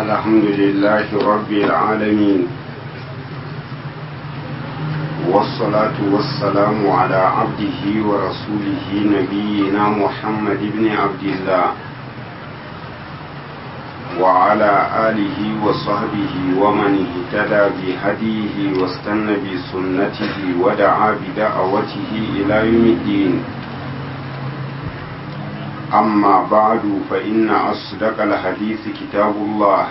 الحمد لله رب العالمين والصلاة والسلام على عبده ورسوله نبينا محمد بن عبد الله وعلى آله وصحبه ومن اهتدى بهديه واستنى بسنته ودعا بدعوته إلى يوم الدين أما بعد فإن أصدق الحديث كتاب الله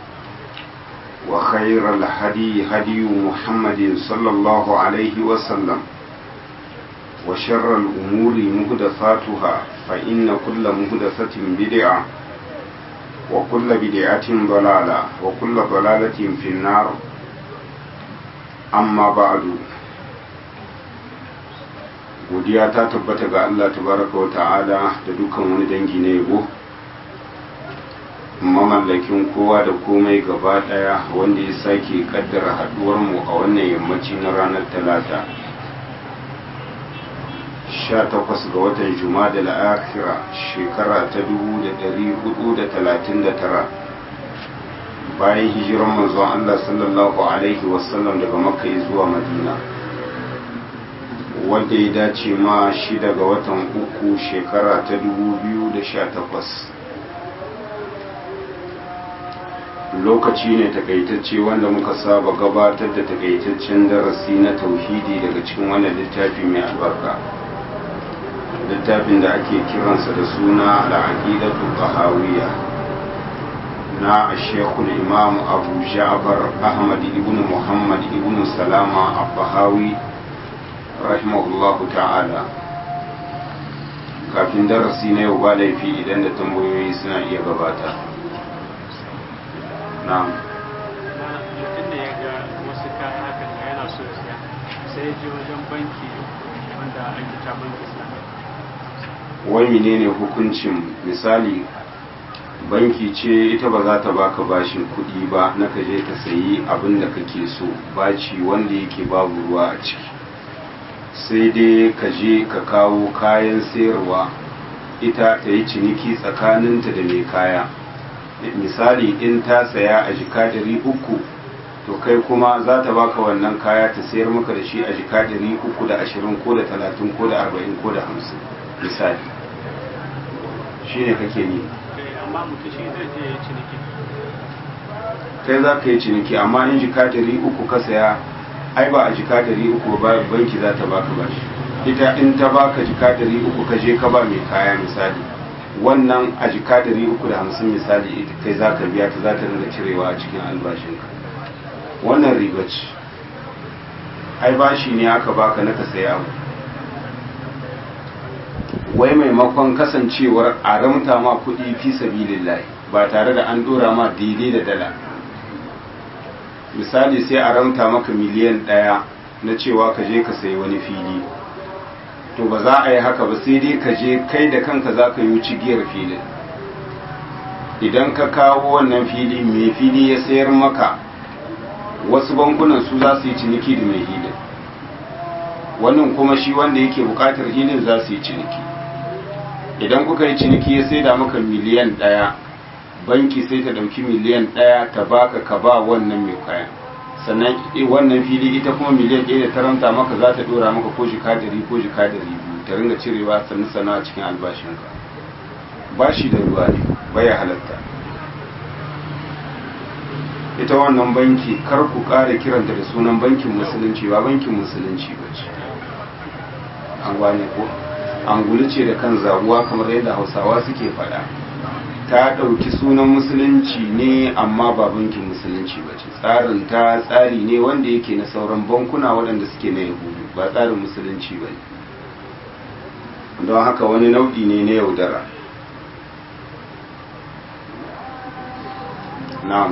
وخير الهدي هدي محمد صلى الله عليه وسلم وشر الأمور مهدثاتها فإن كل مهدثة بدعة وكل بدعة ضلالة وكل ضلالة في النار أما بعد godiya ta tabbata ga Allah tabaraka wa ta'ala da dukkan wani dangi na yabo mamallakin kowa da komai gaba daya wanda ya sake kaddara haduwar mu a wannan yammaci na ranar talata 18 ga watan jumada al-akhira shekara ta 1439 bayan hijiran manzon Allah sallallahu alaihi wasallam daga makka zuwa madina wanda ya dace ma shi daga watan uku shekara ta 2018 lokaci ne takaitacce wanda muka saba gabatar da takaitaccen darasi na tauhidi daga cikin wannan littafi mai albarka littafin da ake kiransa da suna al'aqidatu tahawiyya na shekul imam abu ja'far ahmad ibn muhammad ibn salama al-bahawi rahimahullahu ta'ala kafin darasi na yau ba laifi idan da tambayoyi suna iya gabata na'am mutum da ya ga wasu kayan hakan da yana so siya sai ya je wajen banki wanda ake ta banki wai menene hukuncin misali banki ce ita ba za ta baka bashin kuɗi ba na ka je ka sayi abin da kake so baci wanda yake babu ruwa a ciki sai dai ka je ka kawo kayan sayarwa ita ta yi ciniki tsakaninta da mai kaya misali in ta saya a jika dari uku to kai kuma za ta baka wannan kaya ta sayar maka da shi a jika dari uku da ashirin ko da talatin ko da arba'in ko da hamsin misali shi ne kake ni amma mutum shi zai je ya ciniki kai za ka yi ciniki amma in jika dari uku ka saya ai ba a jika dari uku ba banki za ta baka bashi ita in ta baka jika dari uku ka je ka ba mai kaya misali wannan a jika dari uku da hamsin misali ita kai za ka biya ta za ta ringa cirewa a cikin albashinka wannan riba ce ai bashi ne aka baka na ka saya abu wai maimakon kasancewar a ramta ma kuɗi fi sabilillahi ba tare da an dora ma daidai da dala misali sai a ramta maka miliyan ɗaya na cewa ka je ka sayi wani fili to ba za a yi haka ba sai dai ka je kai da kanka za ka yi cigiyar filin idan ka kawo wannan fili mai fili ya sayar maka wasu bankunan su za su yi ciniki da mai hilin wannan kuma shi wanda yake bukatar hilin za su yi ciniki idan kuka yi ciniki ya sai da maka miliyan ɗaya banki sai ta ɗauki miliyan ɗaya ta baka ka ba wannan mai kayan sannan wannan fili ita kuma miliyan ɗaya da ta ranta maka za ta ɗora maka ko jika dari ko jika dari biyu ta ringa cirewa sannu sannu a cikin albashinka ba shi da ruwa ne baya halatta ita wannan banki kar ku ƙara kiranta da sunan bankin musulunci ba bankin musulunci ba ce an gane ko angulu ce da kan zabuwa kamar yadda hausawa suke faɗa ta ɗauki sunan musulunci ne amma ba bankin musulunci ba ce tsarin ta tsari ne wanda yake na sauran bankuna waɗanda suke na yahudu ba tsarin musulunci ba ne don haka wani nau'i ne na yaudara na'am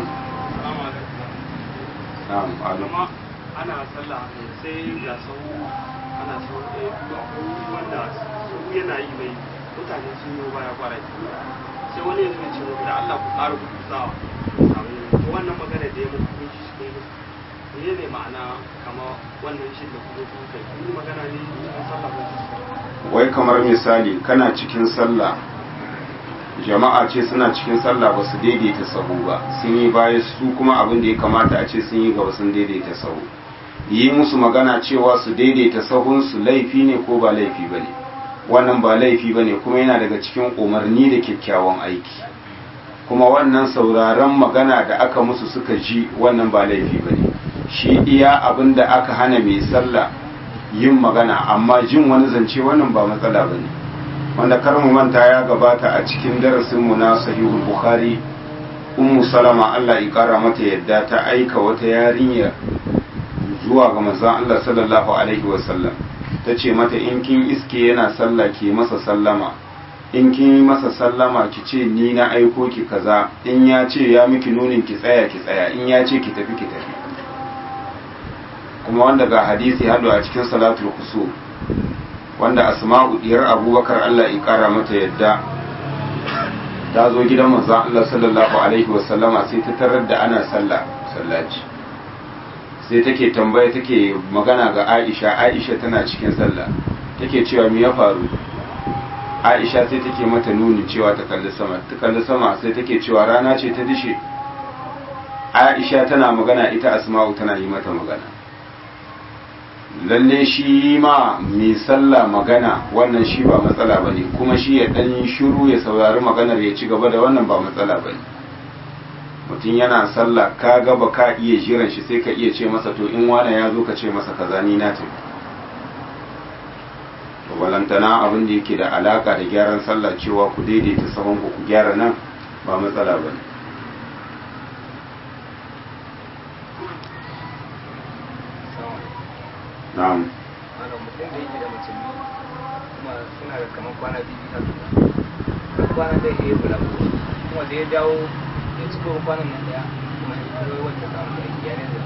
na'am kuma ana sallah sai ga sau ana sau ɗaya biyu a wanda sau yana yi mai mutane sun yi baya kwarai sai wani yanzu ya ce muku da Allah ku ƙara ku sawa to wannan magana da ya muku kun shi cikin musu ne ne ma'ana kama wannan shi da kuma kun kai kun yi magana ne cikin sallah ko wai kamar misali kana cikin sallah jama'a ce suna cikin sallah ba su daidaita sahu ba sun yi baya su kuma abin da ya kamata a ce sun yi gaba sun daidaita sahu yi musu magana cewa su daidaita sahunsu laifi ne ko ba laifi ba ne wannan ba laifi ba ne kuma yana daga cikin umarni da kyakkyawan aiki kuma wannan sauraron magana da aka musu suka ji wannan ba laifi ba ne shi iya abin da aka hana mai sallah yin magana amma jin wani zance wannan ba matsala ba ne wanda kar mu manta ya gabata a cikin darasinmu na sahihul bukhari ummu salama Allah ya kara mata yadda ta aika wata yarinya zuwa ga manzon Allah sallallahu alaihi wasallam ta ce mata in kin iske yana sallah ke masa sallama in kin yi masa sallama ki ce ni na aiko ki kaza in ya ce ya miki nunin ki tsaya ki tsaya in ya ce ki tafi ki tafi kuma wanda ga hadisi hado a cikin salatul kusur wanda asma'u diyar abubakar Allah ya kara mata yadda ta zo gidan manzon Allah sallallahu alaihi wasallama sai ta tarar da ana sallah sallaci sai take tambaya take magana ga Aisha Aisha tana cikin sallah take cewa me ya faru Aisha sai take mata nuni cewa ta kalli sama ta kalli sama sai take cewa rana ce ta dishe Aisha tana magana ita Asma'u tana yi mata magana lalle shi ma mai sallah magana wannan shi ba matsala bane kuma shi ya dan shiru ya saurari maganar ya ci gaba da wannan ba matsala bane mutum yana sallah ka ga ba ka iya jiran shi sai ka iya ce masa to in wane ya zo ka ce masa kaza ni na tafi to balantana abin da yake da alaka da gyaran sallah cewa ku daidaita sahun ku gyara nan ba matsala bane na'am malam mutum da yake da mace biyu kuma suna da kamar kwana biyu haka kwana da ya yi bula kuma da ya dawo ya ci kowa kwanan nan daya kuma ya kawai wanda samu da aiki ya ne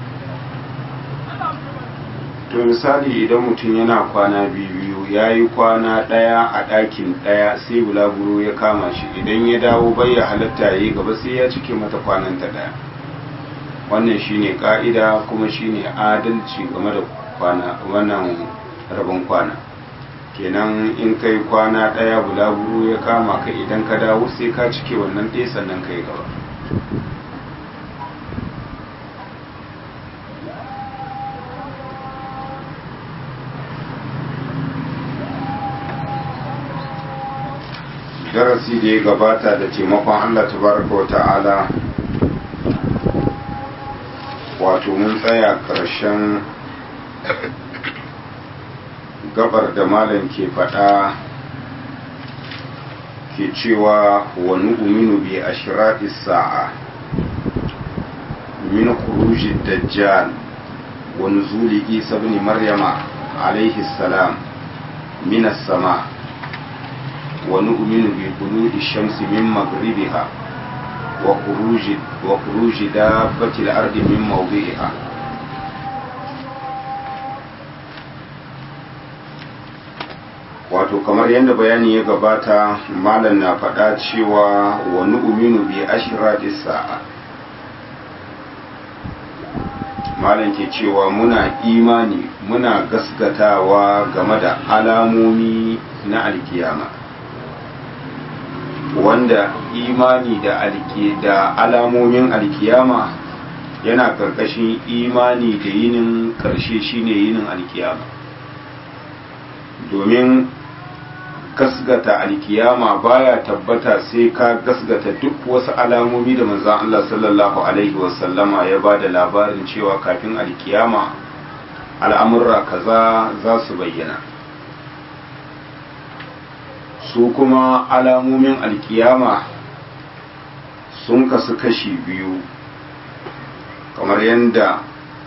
to misali idan mutum yana kwana biyu ya yi kwana ɗaya a ɗakin ɗaya sai bulaguro ya kama shi idan ya dawo bai ya halatta ya yi gaba sai ya cike mata kwananta ɗaya wannan shine ka'ida kuma shine adalci game da kwana wannan rabon kwana kenan in kai kwana ɗaya bulaguro ya kama ka idan ka dawo sai ka cike wannan ɗaya sannan ka yi gaba darasi da ya gabata da taimakon Allah tabaraka wa ta'ala wato mun tsaya ƙarshen gabar da malam ke faɗa ke cewa wani uminu bi ashirati sa'a min khuruji dajjal wa nuzuli isa ibn maryama alaihi salam min as-sama' ونؤمن بطلوع الشمس من مغربها وخروج وخروج دابة الأرض من موضعها wato kamar yadda bayani ya gabata malam na faɗa cewa wani uminu bi ashirati sa'a malam ke cewa muna imani muna gaskatawa game da alamomi na alkiyama wanda imani da alki da alamomin alkiyama yana karkashin imani da yinin karshe shine yinin alkiyama domin gasgata alkiyama baya tabbata sai ka gasgata duk wasu alamomi da manzon Allah sallallahu alaihi wasallama ya ba da labarin cewa kafin alkiyama al'amurra kaza za su bayyana su kuma alamomin alkiyama sun kasu kashi biyu kamar yadda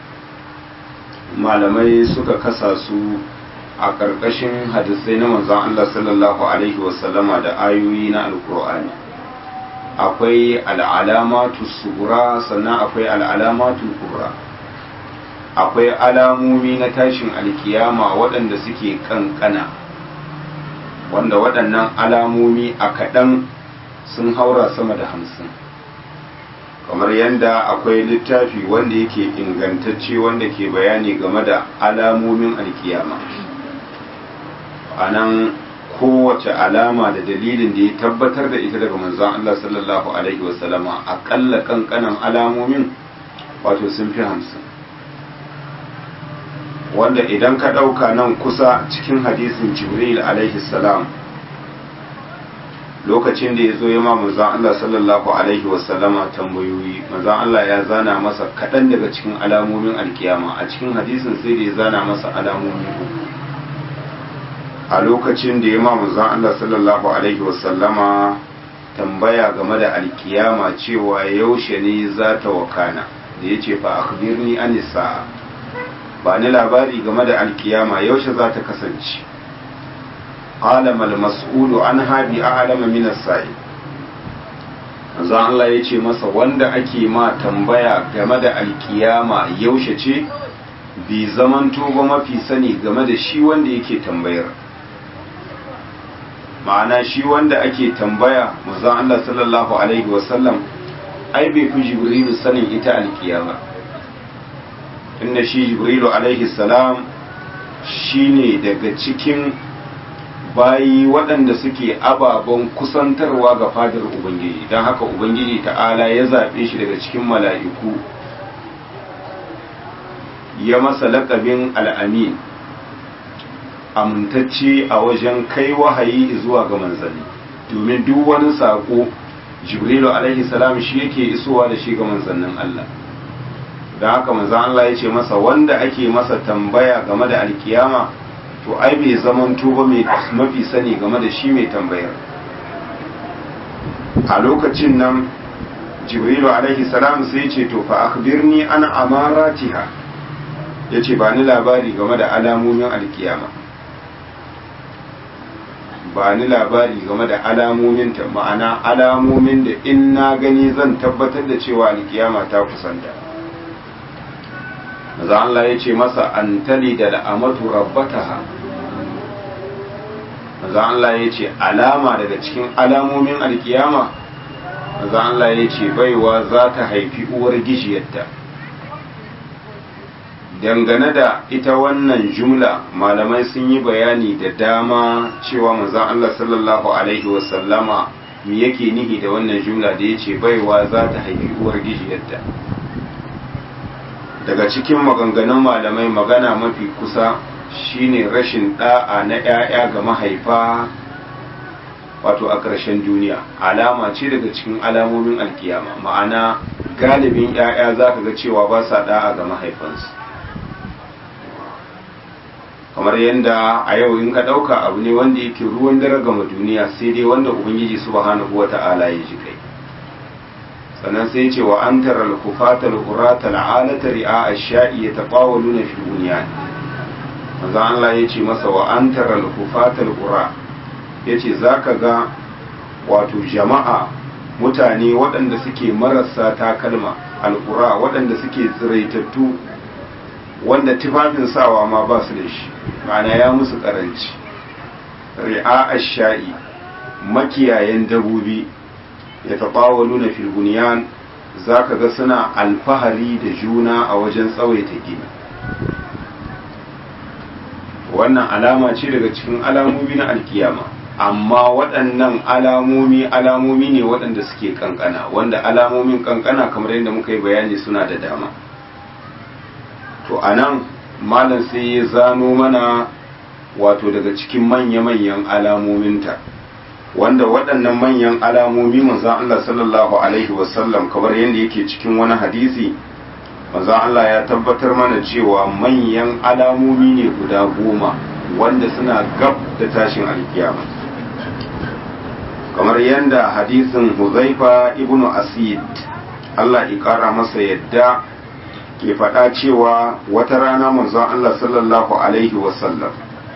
malamai suka kasa su a ƙarƙashin hadisai na manzon Allah sallallahu Alaihi wasallama da ayoyi na alkur'ani akwai al'alamatu sugura sannan akwai al'alamatu kubra akwai alamomi na tashin alkiyama waɗanda suke ƙanƙana wanda waɗannan alamomi a kaɗan sun haura sama da hamsin kamar yadda akwai littafi wanda yake ingantacce wanda ke bayani game da alamomin alkiyama a nan kowace alama da dalilin da ya tabbatar da ita daga manzon Allah sallallahu alaihi wasallama akalla kankanan alamomin wato sun fi hamsin wanda idan ka ɗauka nan kusa cikin hadisin jibril alaihi salam lokacin da ya zo ya ma manzon Allah sallallahu alaihi wasallama tambayoyi manzon Allah ya zana masa kaɗan daga cikin alamomin alkiyama a cikin hadisin sai da ya zana masa alamomi uku a lokacin da ya ma manzon Allah sallallahu alaihi wasallama tambaya game da alkiyama cewa yaushe ne za ta wakana da ya ce fa akhbirni an sa'a ba ni labari game da alkiyama yaushe za ta kasance qala mal mas'ulu anha bi a'lama min as-sa'i manzon Allah ya ce masa wanda ake ma tambaya game da alkiyama yaushe ce bi zamanto ba mafi sani game da shi wanda yake tambayar ma'ana shi wanda ake tambaya manzon Allah sallallahu alaihi wasallam ai bai fi jibrilu sanin ita alkiyama inda shi jibrilu alaihi salam shine daga cikin bayi waɗanda suke ababen kusantarwa ga fadar ubangiji don haka ubangiji ta'ala ya zaɓe shi daga cikin mala'iku ya masa laƙabin al'amin amintacce a wajen kai wahayi zuwa ga manzanni domin duk wani saƙo jibrilu alaihi salam shi yake isowa da shi ga manzannin Allah don haka manzan Allah ya ce masa wanda ake masa tambaya game da alkiyama to ai bai zaman tuba mai mafi sani game da shi mai tambayar a lokacin nan jibrilu alaihi salam sai ce to fa akhbirni an amaratiha yace ba ni labari game da alamomin alkiyama ba ni labari game da alamomin ta ma'ana alamomin da in na gani zan tabbatar da cewa alkiyama ta kusanta maza Allah ya ce masa an tali da la'amatu rabbataha maza Allah ya ce alama daga cikin alamomin alkiyama maza Allah ya ce baiwa za ta haifi uwar gijiyarta dangane da ita wannan jumla malamai sun yi bayani da dama cewa manzon Allah sallallahu alaihi wasallama me yake nihi da wannan jumla da yace baiwa za ta haifi uwar gijiyarta daga cikin maganganun malamai magana mafi kusa shine rashin da'a na 'ya'ya ga mahaifa wato a ƙarshen duniya alama ce daga cikin alamomin alkiyama ma'ana galibin 'ya'ya za ka ga cewa ba sa da'a ga mahaifansu kamar yadda a yau in ka ɗauka abu ne wanda yake ruwan dare gama duniya sai dai wanda ubangiji subhanahu wa ta'ala ya ji kai sannan sai ce wa an tara al-kufata al-qurata al-alata ri'a ash-sha'i yataqawaluna fi bunyan manzo Allah ya ce masa wa an tara al-kufata al-qura yace zaka ga wato jama'a mutane waɗanda suke marasa takalma al-qura waɗanda suke tsiraitattu wanda tufafin sawa ma ba su da shi ma'ana ya musu karanci ri'a ash-sha'i makiyayen dabobi ya taɓawalu na filbuniyan za ka ga suna alfahari da juna a wajen tsawaita gini wannan alama ce daga cikin alamomi na alkiyama amma waɗannan alamomi alamomi ne waɗanda suke kankana wanda alamomin kankana kamar yadda muka yi bayani suna da dama to a nan malam sai ya zano mana wato daga cikin manya-manyan alamominta wanda waɗannan manyan alamomi manzan Allah sallallahu Alaihi wasallam kamar yadda yake cikin wani hadisi manzan Allah ya tabbatar mana cewa manyan alamomi ne guda goma wanda suna gab da tashin alkiyama kamar yadda hadisin huzaifa ibnu asid Allah ya ƙara masa yadda ke faɗa cewa wata rana manzon Allah sallallahu Alaihi wasallam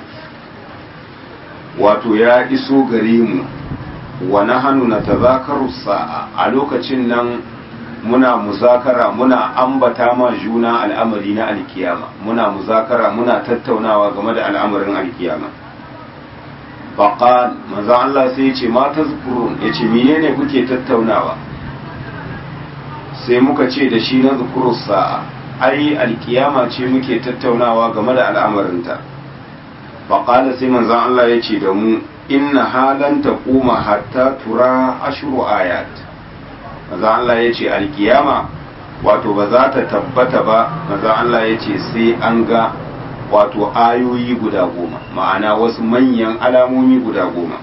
wato ya iso gare mu wa nahanu na tazakaru sa'a a lokacin nan muna muzakara muna ambata ma juna al'amari na alkiyama muna muzakara muna tattaunawa game da al'amarin alkiyama faqal manzo Allah sai ya ce ma tazkurun yace menene kuke tattaunawa sai muka ce da shi na zukuru sa'a ai alkiyama ce muke tattaunawa game da al'amarinta faƙala sai manzan Allah ya ce da mu inna halan taquma hatta tura ashru ayat maza Allah ya ce alkiyama wato ba za ta tabbata ba maza Allah ya ce sai an ga wato ayoyi guda goma ma'ana wasu manyan alamomi guda goma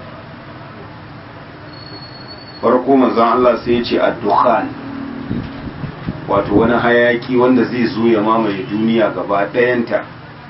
farko manzon Allah sai ya ce ad-dukhan wato wani hayaki wanda zai zo ya mamaye duniya gaba ɗayanta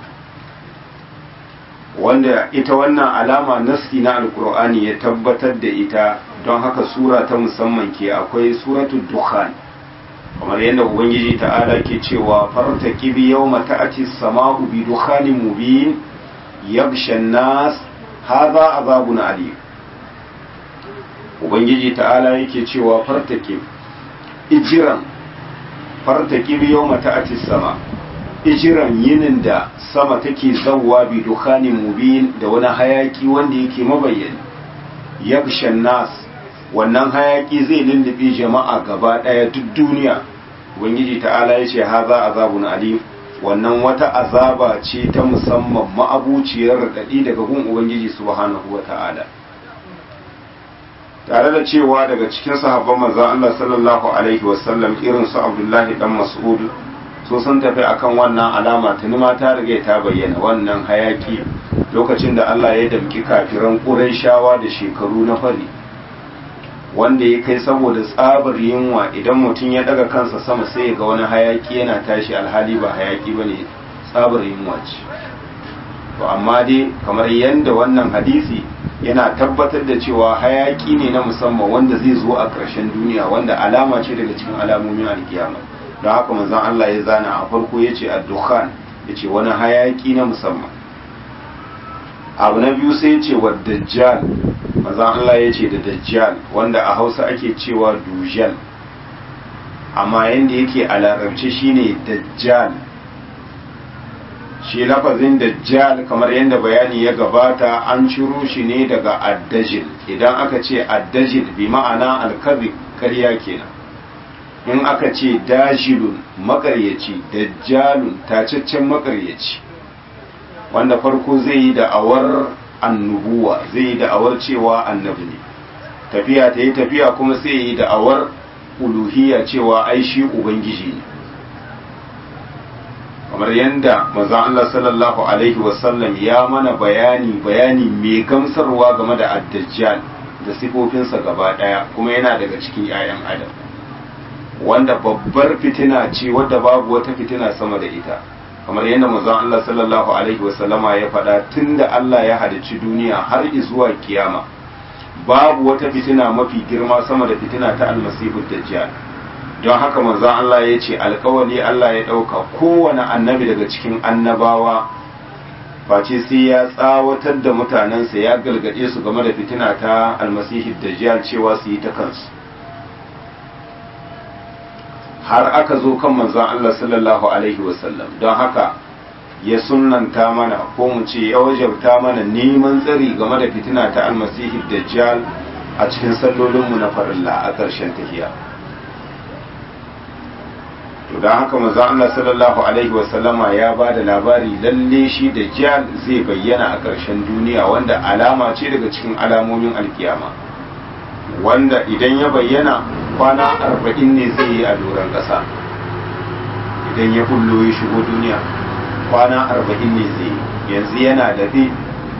wanda ita wannan alama nasti na alkur'ani ya tabbatar da ita don haka sura ta musamman ke akwai suratul dukhan kamar yadda ubangiji ta'ala ke cewa farta kibi yau mata'ati sama'u bi dukhanin mubin yagshan nas haza azabun alim ubangiji ta'ala yake cewa farta kibi ijiran farta kibi yau mata'ati sama ijiran yinin da sama take zawwa bi dukhanin mubin da wani hayaki wanda yake mabayyani yagshan nas wannan hayaki zai lullube jama'a gaba daya duk duniya ubangiji ta'ala ya ce haza azabun alim wannan wata azaba ce ta musamman ma'abuciyar raɗaɗi daga gun ubangiji subhanahu wa ta'ala tare da cewa daga cikin sahabban manzon Allah sallallahu alaihi wasallam irin su Abdullahi dan Mas'ud so sun tafi akan wannan alama tuni ma ta riga ta bayyana wannan hayaki lokacin da Allah ya damki kafiran Qurayshawa da shekaru na fari wanda ya kai saboda tsabar yunwa idan mutum ya daga kansa sama sai ya ga wani hayaki yana tashi alhali ba hayaki bane tsabar yunwa ce to amma dai kamar yadda wannan hadisi yana tabbatar da cewa hayaki ne na musamman wanda zai zo a ƙarshen duniya wanda alama ce daga cikin alamomin alkiyama don haka manzon Allah ya zana a farko ya ce ad-dukhan ya ce wani hayaki na musamman abu na biyu sai ya ce wa dajjal manzon Allah ya ce da dajjal wanda a hausa ake cewa dujal amma yadda yake a larabci shine dajjal shi lafazin dajjal kamar yadda bayani ya gabata an ciro shi ne daga addajil idan aka ce addajil bi ma'ana alkazi karya kenan in aka ce dajilun makaryaci dajjalun tacaccen makaryaci wanda farko zai yi da'awar annubuwa zai yi da'awar cewa annabi ne tafiya ta yi tafiya kuma sai yi da'awar uluhiyya cewa ai shi ubangiji ne kamar yadda maza Allah sallallahu alaihi wasallam ya mana bayani bayani mai gamsarwa game da addajjal da sifofinsa gaba daya kuma yana daga cikin 'ya'yan adam wanda babbar fitina ce wadda babu wata fitina sama da ita kamar yadda manzon Allah sallallahu alaihi wasallama ya faɗa tunda Allah ya halicci duniya har zuwa kiyama babu wata fitina mafi girma sama da fitina ta almasihu dajjal don haka manzon Allah ya ce alkawali Allah ya ɗauka kowane annabi daga cikin annabawa face sai ya tsawatar da mutanensa ya galgade su game da fitina ta almasihu dajjal cewa su yi ta kansu har aka zo kan manzon Allah sallallahu alaihi wasallam don haka ya sunnanta mana ko mu ce ya wajabta mana neman tsari game da fitina ta almasihi dajjal a cikin sallolinmu na farilla a ƙarshen tahiya to don haka manzon Allah sallallahu alaihi wasallama ya ba da labari lalle shi dajjal zai bayyana a ƙarshen duniya wanda alama ce daga cikin alamomin alkiyama wanda idan ya bayyana kwana arba'in ne zai yi a doron ƙasa idan ya kullo ya shigo duniya kwana arba'in ne zai yi yanzu yana dafe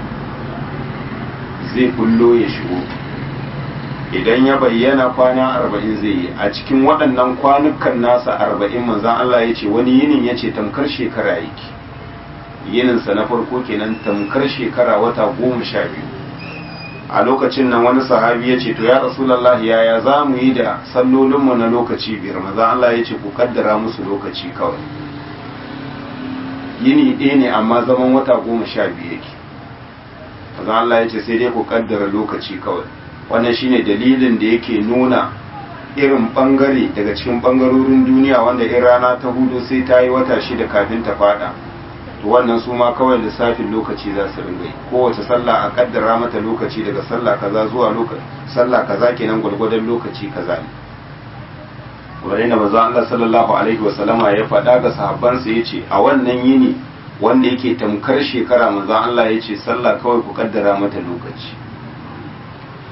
zai kullo ya shigo idan ya bayyana kwana arba'in zai yi a cikin waɗannan kwanukan nasa arba'in manzan Allah ya ce wani yinin ya ce tamkar shekara yake yininsa na farko kenan tamkar shekara wata goma sha biyu a lokacin nan wani sahabi ya ce to ya rasulallah yaya za mu yi da sallolinmu na lokaci biyar maza Allah ya ce ku kaddara musu lokaci kawai yini ɗaya ne amma zaman wata goma sha biyu yake maza Allah ya ce sai dai ku kaddara lokaci kawai wannan shine dalilin da yake nuna irin bangare daga cikin bangarorin duniya wanda in rana ta hudu sai ta yi wata shida kafin ta fada to wannan su ma kawai lissafin lokaci za su ringa yi kowace sallah a kaddara mata lokaci daga sallah kaza zuwa lokaci sallah kaza kenan gwargwadon lokaci kaza ne wurin da manzo Allah sallallahu alaihi wa sallama ya faɗa ga sahabbansa yace a wannan yini wanda yake tamkar shekara manzo Allah yace sallah kawai ku kaddara mata lokaci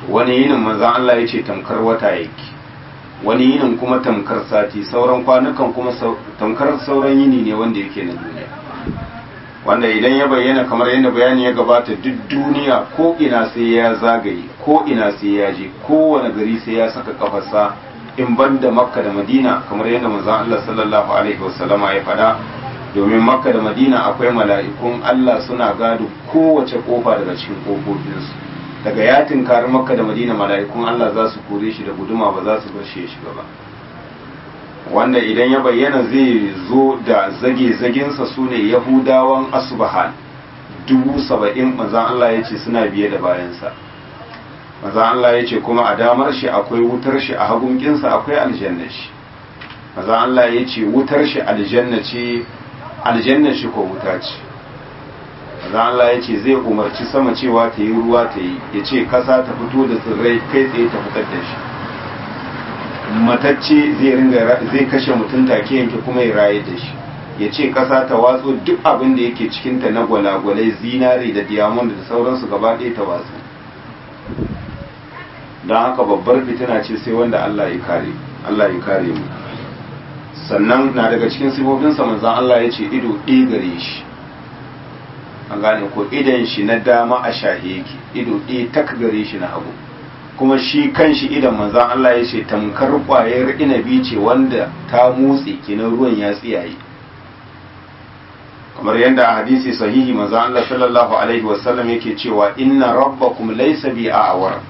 wani yinin manzan Allah ya ce tamkar wata yake wani yinin kuma tamkar sati sauran kwanukan kuma tamkar sauran yini ne wanda yake na duniya wanda idan ya bayyana kamar yadda bayani ya gabata duk duniya ko ina sai ya zagaye ko ina sai ya je kowane gari sai ya saka kafarsa in ban da makka da madina kamar yadda manzon Allah sallallahu alaihi wasallama ya faɗa domin makka da madina akwai mala'ikun Allah suna gado kowace kofa daga cikin kofofinsu daga ya tinkari makka da madina mala'ikun Allah za su kore shi da guduma ba za su bar shi ya shiga ba wanda idan ya bayyana zai zo da zage-zagensa su ne yahudawan asubahan dubu saba'in mazan Allah ya ce suna biye da bayansa mazan Allah ya ce kuma a damar shi akwai wutar shi a hagunkinsa akwai aljanna shi mazan Allah ya ce wutar shi aljanna ce aljanna shi ko wuta ce mazan Allah ya ce zai umarci sama cewa ta yi ruwa ta yi ya ce kasa ta fito da tsirrai kai tsaye ta fitar da shi matacce zai ringa zai kashe mutum take yanke kuma ya raye da shi ya ce ƙasa ta watso duk abin da yake cikinta na gwalagwalai zinare da diamond da sauransu gaba ɗaya ta watsu don haka babbar fitina ce sai wanda Allah ya kare Allah ya kare mu sannan na daga cikin sifofinsa manzan Allah ya ce ido ɗaya gare shi an gane ko idan shi na dama a shahe yake ido ɗaya tak gare shi na hagu kuma shi kan shi idan manzan Allah ya ce tamkar ƙwayar inabi ce wanda ta motsi kenan ruwan ya tsiyaye kamar yadda a hadisi sahihi manzan Allah sallallahu alaihi wasallam yake cewa inna rabbakum laysa bi a'war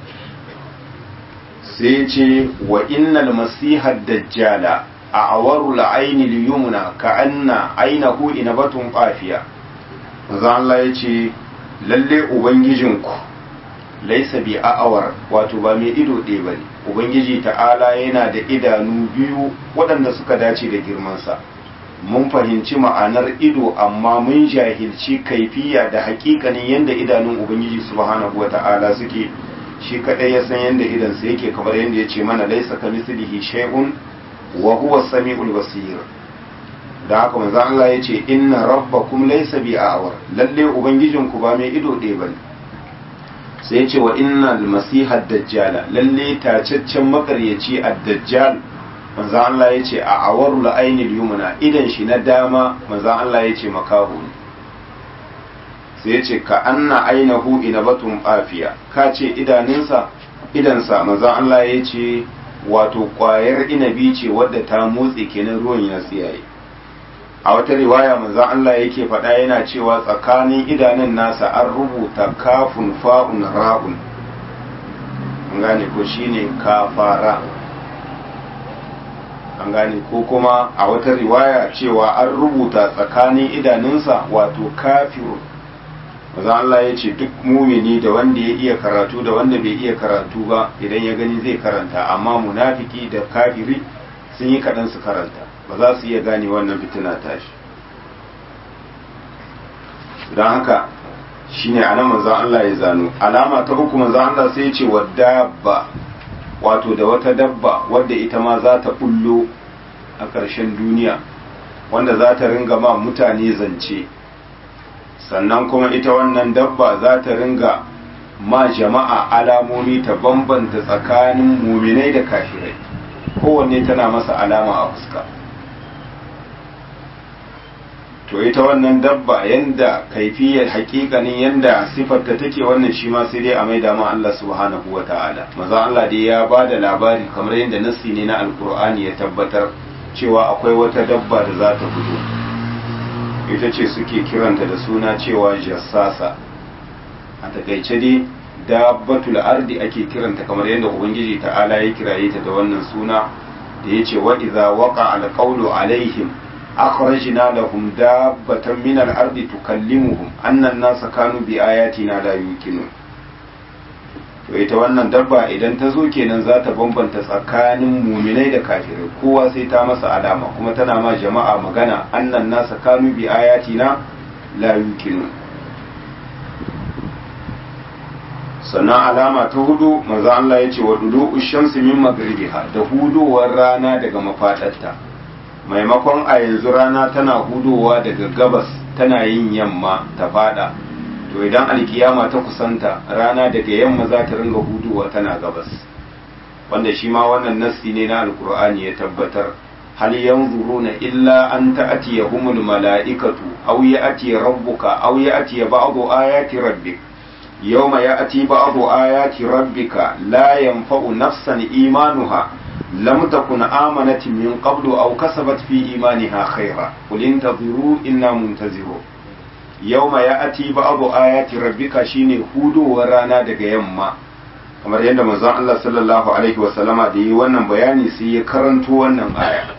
sai ce wa innal masiha dajjala a'waru la'ayni liyumna ka'anna aynahu inabatun qafiya manzan Allah ya ce lalle ubangijinku laisa bi a'awar wato ba mai ido ɗaya bane ubangiji ta'ala yana da idanu biyu waɗanda suka dace da girmansa mun fahimci ma'anar ido amma mun jahilci kaifiya da hakikanin yadda idanun ubangiji subhanahu wata'ala suke shi kadai ya san yadda idansa yake kamar yadda ya ce mana laisa kamislihi shay'un wa huwa samiul basir da haka manzo Allah ya ce inna rabbakum laysa bi a'war lalle ubangijinku ba mai ido ɗaya bane sai ce wa innal masiha dajjala lalle tacaccen makaryaci ad-dajjal manzo Allah ya ce a awarul ainil yumna idan shi na dama manzo Allah ya ce makahu ne sai ya ce ka anna ainahu inabatun afiya ka ce idaninsa idansa manzo Allah ya ce wato kwayar inabi ce wadda ta motsi kenan ruwan ya tsiyaye a wata riwaya manzo Allah yake faɗa yana cewa tsakanin idanun nasa an rubuta kafun fa'un ra'un an gane ko shine kafara an gane ko kuma a wata riwaya cewa an rubuta tsakanin idanunsa wato kafiru manzo Allah ya ce duk mumini da wanda ya iya karatu da wanda bai iya karatu ba idan ya gani zai karanta amma munafiki da kafiri sun yi kaɗan su karanta ba za su iya gane wannan fitina tashi don haka shine anan manzon Allah ya zano alama ta uku manzon Allah sai ya ce wa dabba wato da wata dabba wadda ita ma za ta bullo a ƙarshen duniya wanda za ta ringa ma mutane zance sannan kuma ita wannan dabba za ta ringa ma jama'a alamomi ta bambanta tsakanin muminai da kafirai kowanne tana masa alama a fuska to ita wannan dabba yanda kaifiyar hakikanin yanda sifarta take wannan shi ma sai dai a maida ma Allah subhanahu wa ta'ala maza Allah dai ya ba da labari kamar yadda nassi ne na alkur'ani ya tabbatar cewa akwai wata dabba da za ta fito ita ce suke kiranta da suna cewa jassasa a takaice dai dabbatul ardi ake kiranta kamar yadda ubangiji ta'ala ya kiraye ta da wannan suna da ya ce wa idza waqa alqawlu alaihim akhrajna lahum dabbatan min al-ardi tukallimuhum anna an-nasa kanu bi ayatina la yuqinun to ita wannan dabba idan ta zo kenan za ta bambanta tsakanin muminai da kafirai kowa sai ta masa alama kuma tana ma jama'a magana annan nasa kanu bi ayatina la yuqinun sannan alama ta hudu manzo Allah ya ce wa dulu shamsi min magribiha da hudowar rana daga mafadarta maimakon a yanzu rana tana hudowa daga gabas tana yin yamma ta fada to idan alkiyama ta kusanta rana daga yamma za ta ringa huduwa tana gabas wanda shi ma wannan nassi ne na alkur'ani ya tabbatar hal yanzuruna illa an ta'tiyahumul mala'ikatu aw ya'ti rabbuka aw ya'ti ba'du ayati rabbik yawma ya'ti ba'du ayati rabbika la yanfa'u nafsan imanuha lam takun amanat min qablu aw kasabat fi imaniha khayra qul intaziru inna muntazirun yawma ya'ti ba'du ayati rabbika shine hudowar rana daga yamma kamar yadda manzon Allah sallallahu alaihi wa sallama da yi wannan bayani sai ya karanto wannan aya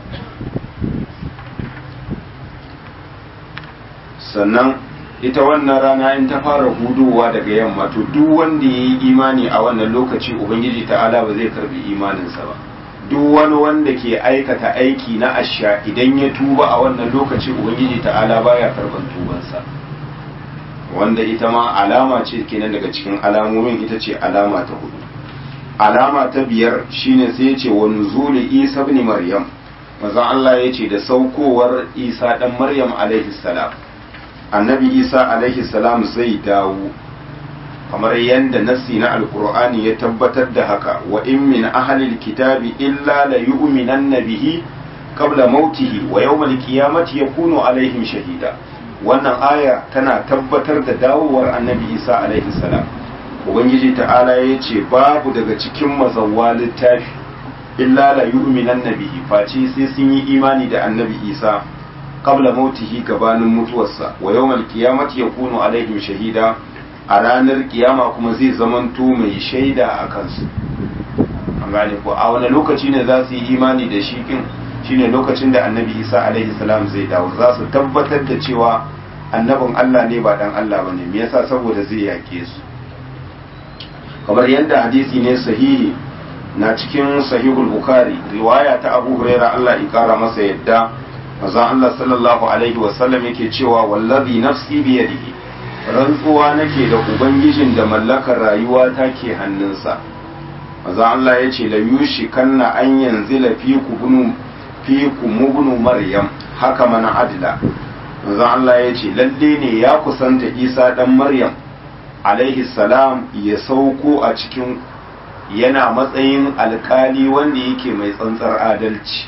sannan ita wannan rana in ta fara hudowa daga yamma to duk wanda ya yi imani a wannan lokaci ubangiji ta'ala ba zai karbi imaninsa ba duk wani wanda ke aikata aiki na asha idan ya tuba a wannan lokaci ubangiji ta'ala baya karban tubansa wanda ita ma alama ce kenan daga cikin alamomin ita ce alama ta hudu alama ta biyar shine sai ya ce wa nuzuli isa ibn maryam manzon Allah ya ce da saukowar isa dan maryam alaihi salam annabi isa alaihi salam zai dawo kamar yadda nassi na alkur'ani ya tabbatar da haka wa in min ahlil kitabi illa la yu'minanna bihi qabla mautihi wa yawmal qiyamati yakunu alaihim shahida wannan aya tana tabbatar da dawowar annabi isa alaihi salam ubangiji ta'ala ya ce babu daga cikin mazawwa littafi illa la yu'minanna bihi face sai sun yi imani da annabi isa qabla mautihi gabanin mutuwarsa wa yawmal qiyamati yakunu alaihim shahida a ranar kiyama kuma zai zamanto mai shaida a kansu an gane ko a wani lokaci ne za su yi imani da shi kin shine lokacin da annabi isa alaihi salam zai dawo za su tabbatar da cewa annabin allah ne ba dan allah bane me yasa saboda zai yake su kamar yadda hadisi ne sahihi na cikin sahihul bukhari riwaya ta abu huraira allah ya kara masa yadda manzon allah sallallahu alaihi wasallam yake cewa wallazi nafsi biyadihi rantsuwa nake da ubangijin da mallakar rayuwa ta ke hannunsa maza Allah ya ce la yushi kanna an yanzila fi ku bunu fi ku mubnu maryam haka mana adila maza Allah ya ce lalle ne ya kusanta Isa dan Maryam alaihi salam ya sauko a cikin yana matsayin alkali wanda yake mai tsantsar adalci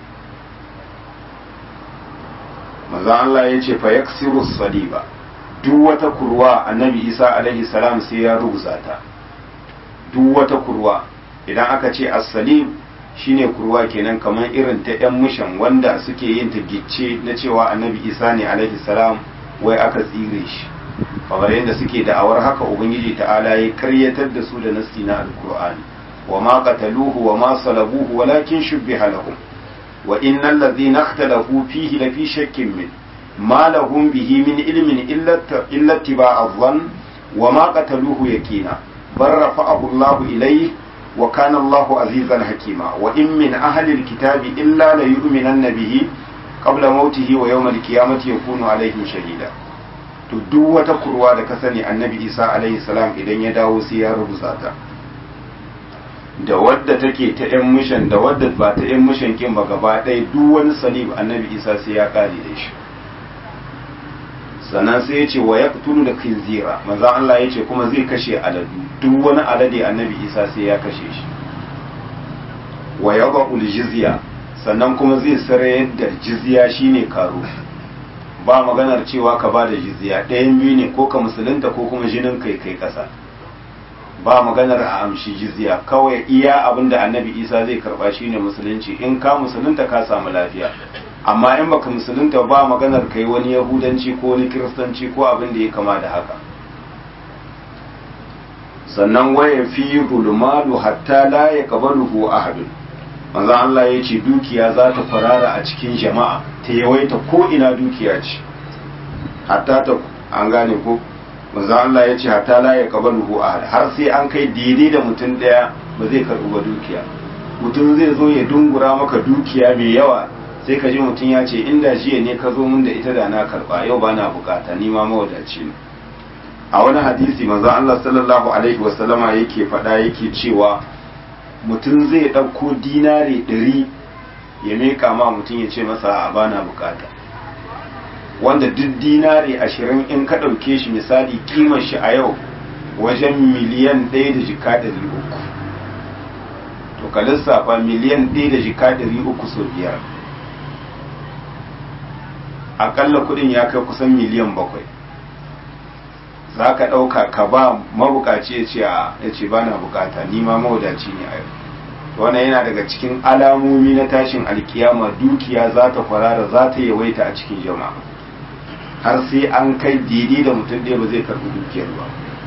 maza Allah ya ce fa yaksiru saliba duk wata kurwa annabi isa alaihi salam sai ya rubuta ta duk wata kurwa idan aka ce as-salim shine kurwa kenan kamar irin ta yan mushan wanda suke yin ta gicce na cewa annabi isa ne alaihi salam wai aka tsire shi kamar yadda suke da'awar haka ubangiji ta'ala ya karyatar da su da nasti na alkur'ani wa ma qataluhu wa ma salabuhu walakin shubbiha lahum wa innal ladhina ikhtalafu fihi lafi shakkin min ما لهم به من علم إلا اتباع الظن وما قتلوه يقينا بل رفعه الله إليه وكان الله عزيزا حكيما وإن من أهل الكتاب إلا ليؤمنن به قبل موته ويوم القيامة يكون عليهم شهيدا to duk wata kurwa da ka sani annabi isa alaihi salam idan ya dawo sai ya rubuta ta da wadda take ta yan mishan da wadda ba ta yan mishan kin ba gaba ɗaya duk wani salib annabi isa sai ya kare da shi sannan sai ya ce wa ya tulu da khinzira maza Allah ya ce kuma zai kashe aladu duk wani alade annabi isa sai ya kashe shi wa ya ba jizya sannan kuma zai sarayar da jizya shine karo ba maganar cewa ka ba da jizya ɗayan biyu ne ko ka musulunta ko kuma jinin kai kai ƙasa ba maganar a amshi jizya kawai iya abin da annabi isa zai karba shine musulunci in ka musulunta ka samu lafiya amma in baka musulunta ba maganar kai wani yahudanci ko wani kiristanci ko abin da ya kama da haka sannan waya fi zulmalu hatta la ya qabaluhu ahadun manzo Allah ya ce dukiya za ta farara a cikin jama'a ta yawaita ko ina dukiya ce hatta ta an gane ko manzo Allah ya ce hatta la ya qabaluhu ahad har sai an kai daidai da mutum daya ba zai karbi ba dukiya mutum zai zo ya dungura maka dukiya mai yawa sai ka ji mutum ya ce inda jiya ne ka zo min da ita da na karba yau ba na bukata ni ma mawadaci ne a wani hadisi manzo Allah sallallahu alaihi wasallama yake faɗa yake cewa mutum zai ɗauko dinari ɗari ya meka ma mutum ya ce masa a bana bukata wanda duk dinari ashirin in ka ɗauke shi misali kimar shi a yau wajen miliyan ɗaya da jika ɗari uku to ka lissafa miliyan ɗaya da jika ɗari uku sau biyar aƙalla kuɗin ya kai kusan miliyan bakwai za ka ɗauka ka ba mabukaci ya ce ya ce ba na bukata ni ma mawadaci ne a yau wannan yana daga cikin alamomi na tashin alkiyama dukiya za ta kwarara za ta yawaita a cikin jama'a har sai an kai daidai da mutum ɗaya ba zai karɓi dukiyar ba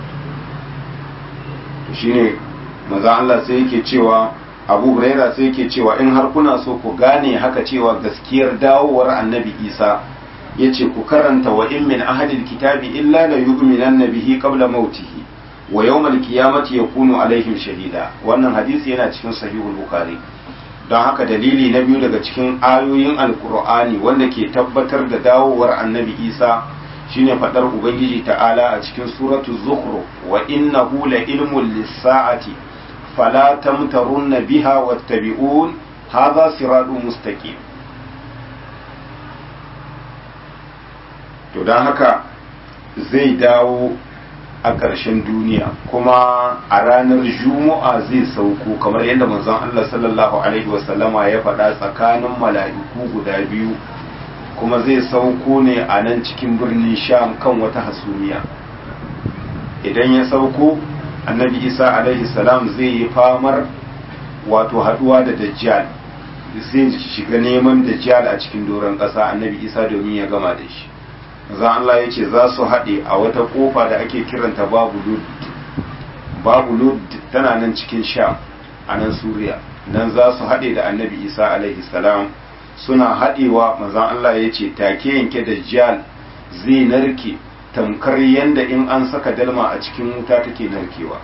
to shine maza Allah sai yake cewa Abu Huraira sai yake cewa in har kuna so ku gane haka cewa gaskiyar dawowar Annabi Isa yace ku karanta wa in min ahadil kitabi illa la yu'minanna bihi qabla mautihi wa yawmal qiyamati yakunu alaihim shahida wannan hadisi yana cikin sahihul bukhari don haka dalili na biyu daga cikin ayoyin alkur'ani wanda ke tabbatar da dawowar annabi isa shine fadar ubangiji ta'ala a cikin suratu zukhruf wa innahu la ilmun lis-sa'ati fala tamtarunna biha wattabi'un hadha siratun mustaqim to don haka zai dawo a ƙarshen duniya kuma a ranar juma'a zai sauko kamar yadda manzon Allah sallallahu alaihi wasallama ya faɗa tsakanin mala'iku guda biyu kuma zai sauko ne a nan cikin birnin sham kan wata hasumiya idan ya sauko annabi isa alaihi salam zai yi famar wato haɗuwa da dajjal zai shiga neman dajjal a cikin doron ƙasa annabi isa domin ya gama da shi za Allah ya ce za su haɗe a wata ƙofa da ake kiranta babu lud babu lud tana nan cikin sha a nan suriya nan za su haɗe da annabi isa alaihi salam suna haɗewa mazan Allah ya ce take yanke da jal zai narke tamkar yadda in an saka dalma a cikin wuta take narkewa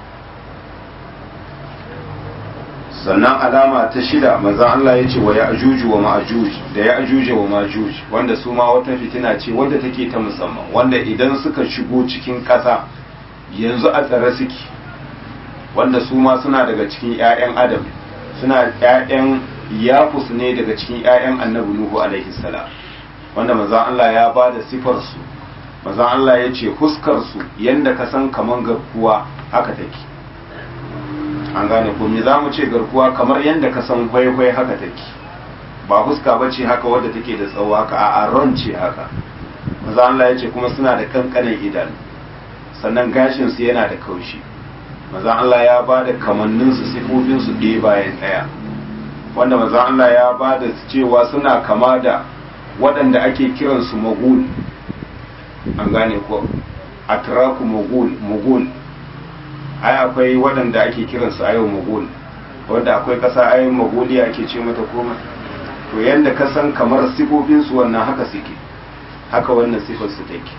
sannan alama ta shida manzan Allah ya ce wa ya ajuju wa ma'ajuj da ya ajuja wa ma'ajuj wanda su ma wata fitina ce wadda take ta musamman wanda idan suka shigo cikin ƙasa yanzu a tsare suke wanda su ma suna daga cikin 'ya'yan adam suna 'ya'yan yafus ne daga cikin 'ya'yan annabi nuhu alaihi salam wanda manzan Allah ya ba da sifar su manzan Allah ya ce huskar su yanda ka san kaman garkuwa haka take an gane ko me zamu ce garkuwa kamar yadda ka san hwaihwai haka take ba huska ba ce haka wadda take da tsawo haka a aron ce haka maza Allah ya ce kuma suna da kankanin idanu sannan gashin su yana da kaushi maza Allah ya ba da kamannin su sifofin su ɗaya bayan ɗaya wanda maza Allah ya ba da cewa suna kama da waɗanda ake kiran su magul an gane ko atraku magul magul ai akwai waɗanda ake kiransu a yau magul wanda akwai ƙasa ayin magoliya ake ce mata koma to yadda ka san kamar sifofinsu wannan haka suke haka wannan sifarsu take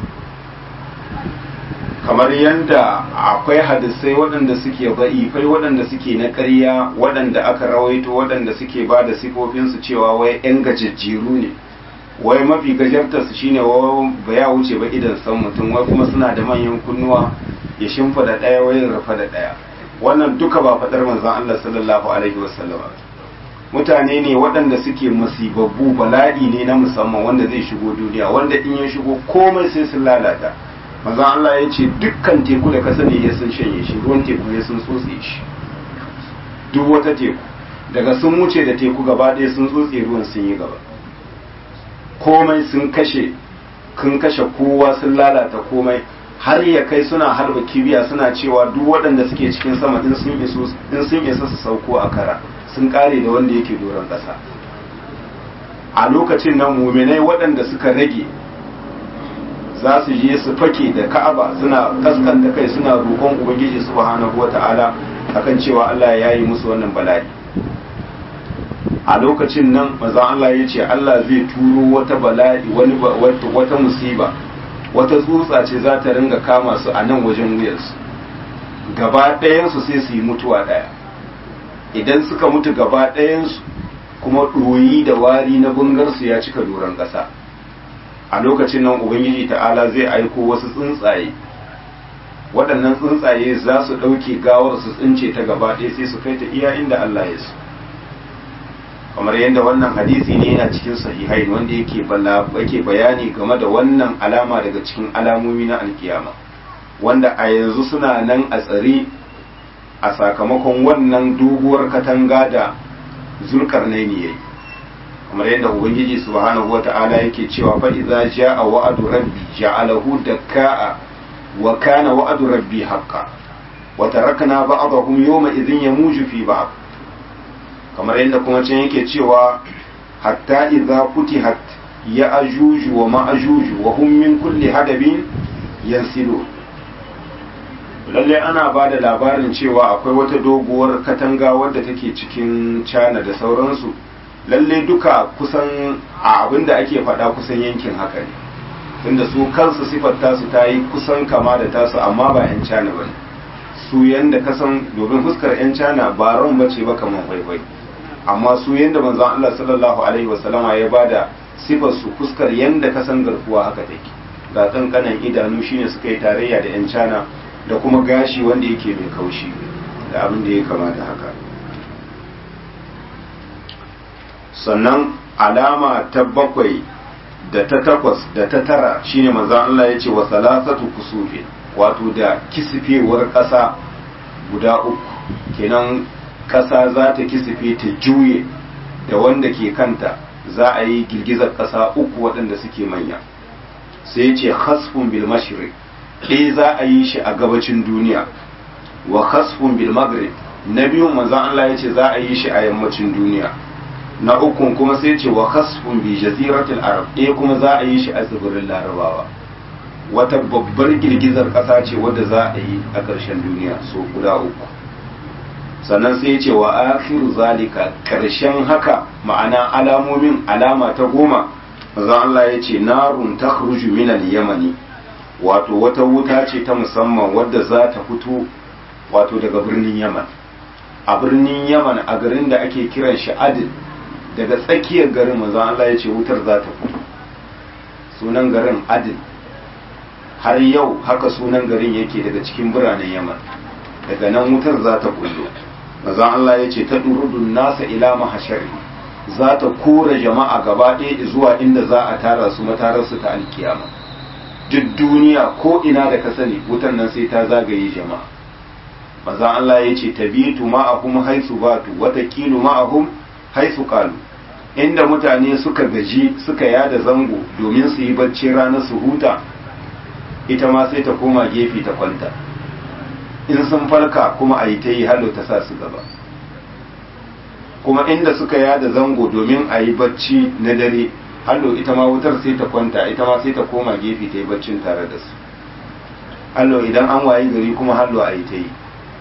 kamar yadda akwai hadisai waɗanda suke ba'ifai waɗanda suke na ƙarya waɗanda aka rawaito waɗanda suke ba da sifofinsu cewa wai 'yan gajajjeru ne wai mafi gajartarsu shine wai ba ya wuce ba idan san mutum wai kuma suna da manyan kunnuwa ya shimfida ɗaya wayin rufa da ɗaya wannan duka ba faɗar manzon Allah sallallahu alaihi wasallam mutane ne waɗanda suke masibabbu bala'i ne na musamman wanda zai shigo duniya wanda in ya shigo komai sai sun lalata manzon Allah ya ce dukkan teku da ka sani ya sun shanye shi ruwan teku ya sun tsotse shi duk wata teku daga sun wuce da teku gaba ɗaya sun tsotse ruwan sun yi gaba komai sun kashe kun kashe kowa sun lalata komai har ya kai suna harba kibiya suna cewa duk waɗanda suke cikin sama in sun isa su sauko a kara sun kare da wanda yake doron ƙasa a lokacin nan muminai waɗanda suka rage za su je su fake da ka'aba suna kaskanta kai suna roƙon ubangiji subhanahu wata'ala akan cewa Allah ya yi musu wannan bala'i a lokacin nan maza Allah ya ce Allah zai turo wata bala'i wani wata musiba wata tsutsa ce za ta ringa kama su a nan wajen wuyarsu gaba ɗayansu sai su yi mutuwa ɗaya idan suka mutu gaba ɗayansu kuma ɗoyi da wari na bungarsu ya cika doron ƙasa a lokacin nan ubangiji ta'ala zai aiko wasu tsuntsaye waɗannan tsuntsaye za su ɗauke gawar su tsince ta gaba ɗaya sai su kai ta iya inda Allah ya so kamar yadda wannan hadisi ne yana cikin sahihai wanda yake yake bayani game da wannan alama daga cikin alamomi na alkiyama wanda a yanzu suna nan a tsare a sakamakon wannan doguwar katanga da zulkarnaini yayi kamar yadda ubangiji subhanahu wata'ala yake cewa fa idza jaa wa'du rabbi ja'alahu dakkaa wa kana wa'du rabbi haqqan wa tarakna ba'dahum yawma idhin yamuju fi ba'd kamar yadda kuma can yake cewa hatta idza futihat ya ajuju wa ma'ajuju wa hum min kulli hadabin yansilu lalle ana ba da labarin cewa akwai wata doguwar katanga wadda take cikin cana da sauransu lalle duka kusan a abin da ake faɗa kusan yankin haka ne tunda su kansu sifar tasu ta yi kusan kama da tasu amma ba 'yan cana ba ne su yanda kasan domin fuskar 'yan cana ba ran bace ba kamar kwaikwai amma su yanda manzon Allah sallallahu alaihi wasallama ya bada sifar su fuskar yanda kasan garkuwa haka take ga kankanan idanu shine suka yi tarayya da 'yan cana da kuma gashi wanda yake mai kaushi da abin da ya kama da haka sannan alama ta bakwai da ta takwas da ta tara shine manzon Allah ya ce wa salasatu kusufin wato da kisifewar ƙasa guda uku kenan ƙasa za ta kisife ta juye da wanda ke kanta za a yi girgizar ƙasa uku waɗanda suke manya sai ce hasfun bil mashriq ɗaya za a yi shi a gabacin duniya wa hasfun bil maghrib na biyun manzon Allah ya ce za a yi shi a yammacin duniya na ukun kuma sai ce wa hasfun bi jaziratul arab ɗaya kuma za a yi shi a tsibirin larabawa wata babbar girgizar ƙasa ce wadda za a yi a ƙarshen duniya so guda uku sannan sai ce wa akhiru zalika ƙarshen haka ma'ana alamomin alama ta goma manzon Allah ya ce narun takhruju min al-yamani wato wata wuta ce ta musamman wadda za ta fito wato daga birnin yaman a birnin yaman a garin da ake kiran shi adil daga tsakiyar garin manzon Allah ya ce wutar za ta fito sunan garin adil har yau haka sunan garin yake daga cikin biranen yaman daga nan wutar za ta kullo manzon Allah ya ce ta durudun nasa ila mahashari za ta kora jama'a gaba ɗaya zuwa inda za a tara su matararsu ta alkiyama duk duniya ko ina da ka sani wutan nan sai ta zagaye jama'a manzon Allah ya ce tabitu ma'ahum haisu batu watakilu ma'ahum haisu qalu inda mutane suka gaji suka yada zango domin su yi bacci ranar su huta ita ma sai ta koma gefe ta kwanta in sun farka kuma a yi ta yi halo ta sa su gaba kuma inda suka yada zango domin a yi bacci na dare hallo ita ma wutar sai ta kwanta ita ma sai ta koma gefe ta yi baccin tare da su hallo idan an wayi gari kuma hallo a yi ta yi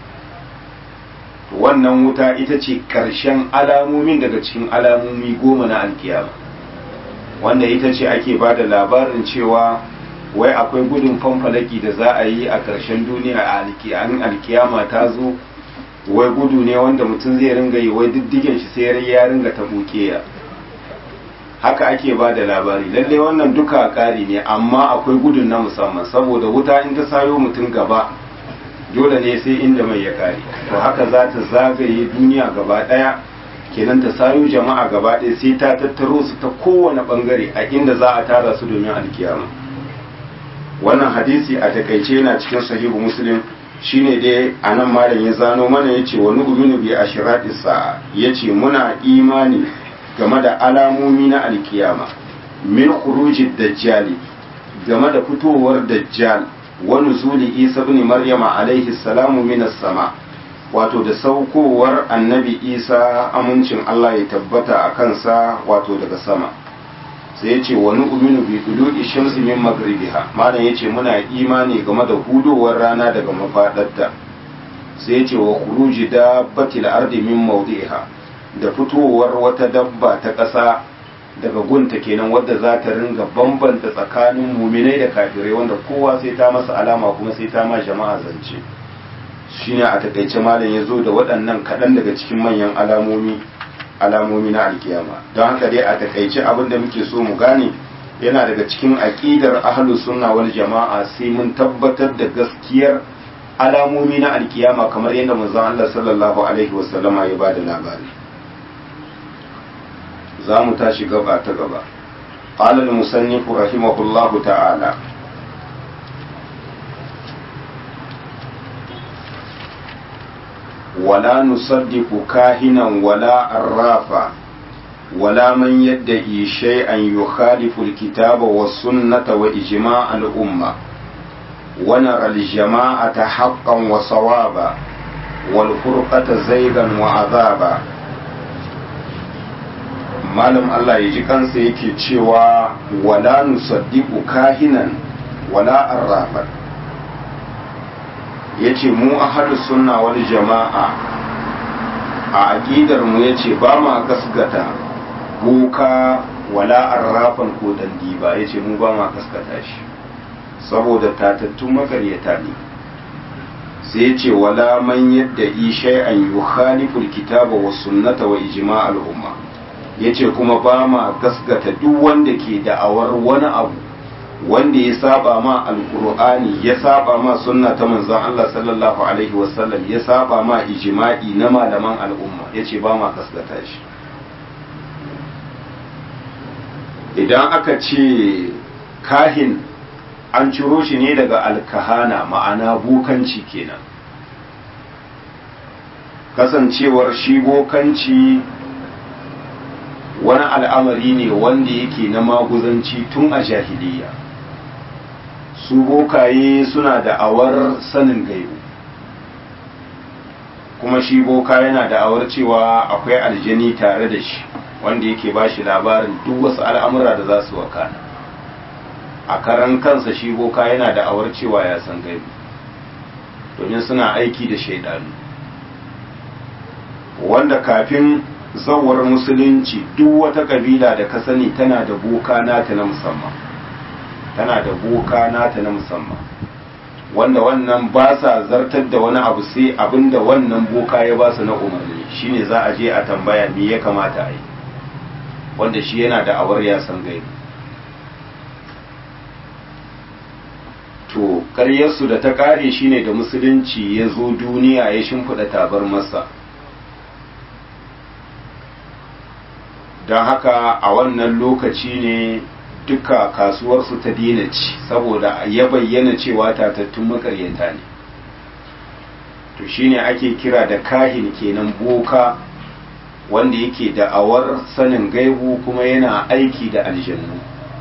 wannan wuta ita ce ƙarshen alamomin daga cikin alamomi goma na alkiyama wanda ita ce ake ba da labarin cewa wai akwai gudun fanfalaki da za a yi a ƙarshen duniya a alkiyama ta zo wai gudu ne wanda mutum zai ringa yi wai diddigen shi sai ya ringa ta bukeya haka ake ba da labari lalle wannan duka ƙari ne amma akwai gudun na musamman saboda wuta in ta sayo mutum gaba dole ne sai inda mai ya kare to haka za ta zagaye duniya gaba ɗaya kenan ta sayo jama'a gaba ɗaya sai ta tattaro su ta kowane ɓangare a inda za a tara su domin alkiyama wannan hadisi a takaice yana cikin sahihu muslim shine dai a nan malam ya zano mana ya ce wani uminu bi ashirati sa'a ya ce muna imani game da alamomi na alkiyama min khurujid dajjali game da fitowar dajjal wa nuzuli isa ibn maryama alaihi salamu minas sama wato da saukowar annabi isa amincin Allah ya tabbata a kansa wato daga sama sai ya ce wani uminu bi dulu'i shamsi min magribiha malam ya ce muna imani game da hudowar rana daga mafadarta sai ya ce wa khuruji dabbatil ardi min mawdi'iha da fitowar wata dabba ta ƙasa daga gunta kenan wadda za ta ringa bambanta tsakanin muminai da kafirai wanda kowa sai ta masa alama kuma sai ta ma jama'a zance shine a takaice malam ya zo da waɗannan kaɗan daga cikin manyan alamomi alamomi na alkiyama don haka dai a takaice abin da muke so mu gane yana daga cikin aƙidar ahlus sunna wal jama'a sai mun tabbatar da gaskiyar alamomi na alkiyama kamar yadda manzon Allah sallallahu alaihi wasallama ya bada labari za mu tashi gaba ta gaba قال المصنف رحمه الله تعالى ولا نصدق كاهنا ولا عرافا ولا من يدعي شيئا يخالف الكتاب والسنة وإجماع الأمة ونرى الجماعة حقا وصوابا والفرقة زيغا وعذابا malam Allah ya ji kansa yake cewa wala nusaddiqu kahinan wala arrafan yace mu ahlus sunna wal jama'a a aqidar mu yace ba ma gasgata boka wala arrafan ko dandi ba yace mu ba ma gaskata shi saboda tatattun makaryata ne sai yace wala man yadda shay'an yukhalifu alkitaba was sunnata wa ijma' al umma yace kuma ba ma gaskata duk wanda ke da'awar wani abu wanda ya saba ma alkur'ani ya saba ma sunna ta manzon Allah sallallahu alaihi wasallam ya saba ma ijma'i na malaman al'umma yace ba ma gaskata shi idan aka ce kahin an ciro shi ne daga alkahana ma'ana bukanci kenan kasancewar shi bokanci wani al'amari ne wanda yake na maguzanci tun a jahiliya su bokaye suna da awar sanin gaibu kuma shi boka yana da awar cewa akwai aljani tare da shi wanda yake ba shi labarin duk wasu al'amura da za su wakana a karan kansa shi boka yana da awar cewa ya san gaibu domin suna aiki da shaidanu wanda kafin zawar musulunci duk wata kabila da ka sani tana da boka nata na musamman tana da boka nata na musamman wanda wannan ba sa zartar da wani abu sai abinda wannan boka ya ba su na umarni shine za a je a tambaya me ya kamata a yi wanda shi yana da awar ya san gaibi to karyarsu da ta kare shine da musulunci ya zo duniya ya shimfiɗa tabar masa don haka a wannan lokaci ne duka kasuwarsu ta dina ci saboda ya bayyana cewa tatattun makaryata ne to shine ake kira da kahin kenan boka wanda yake da'awar sanin gaibu kuma yana aiki da aljannu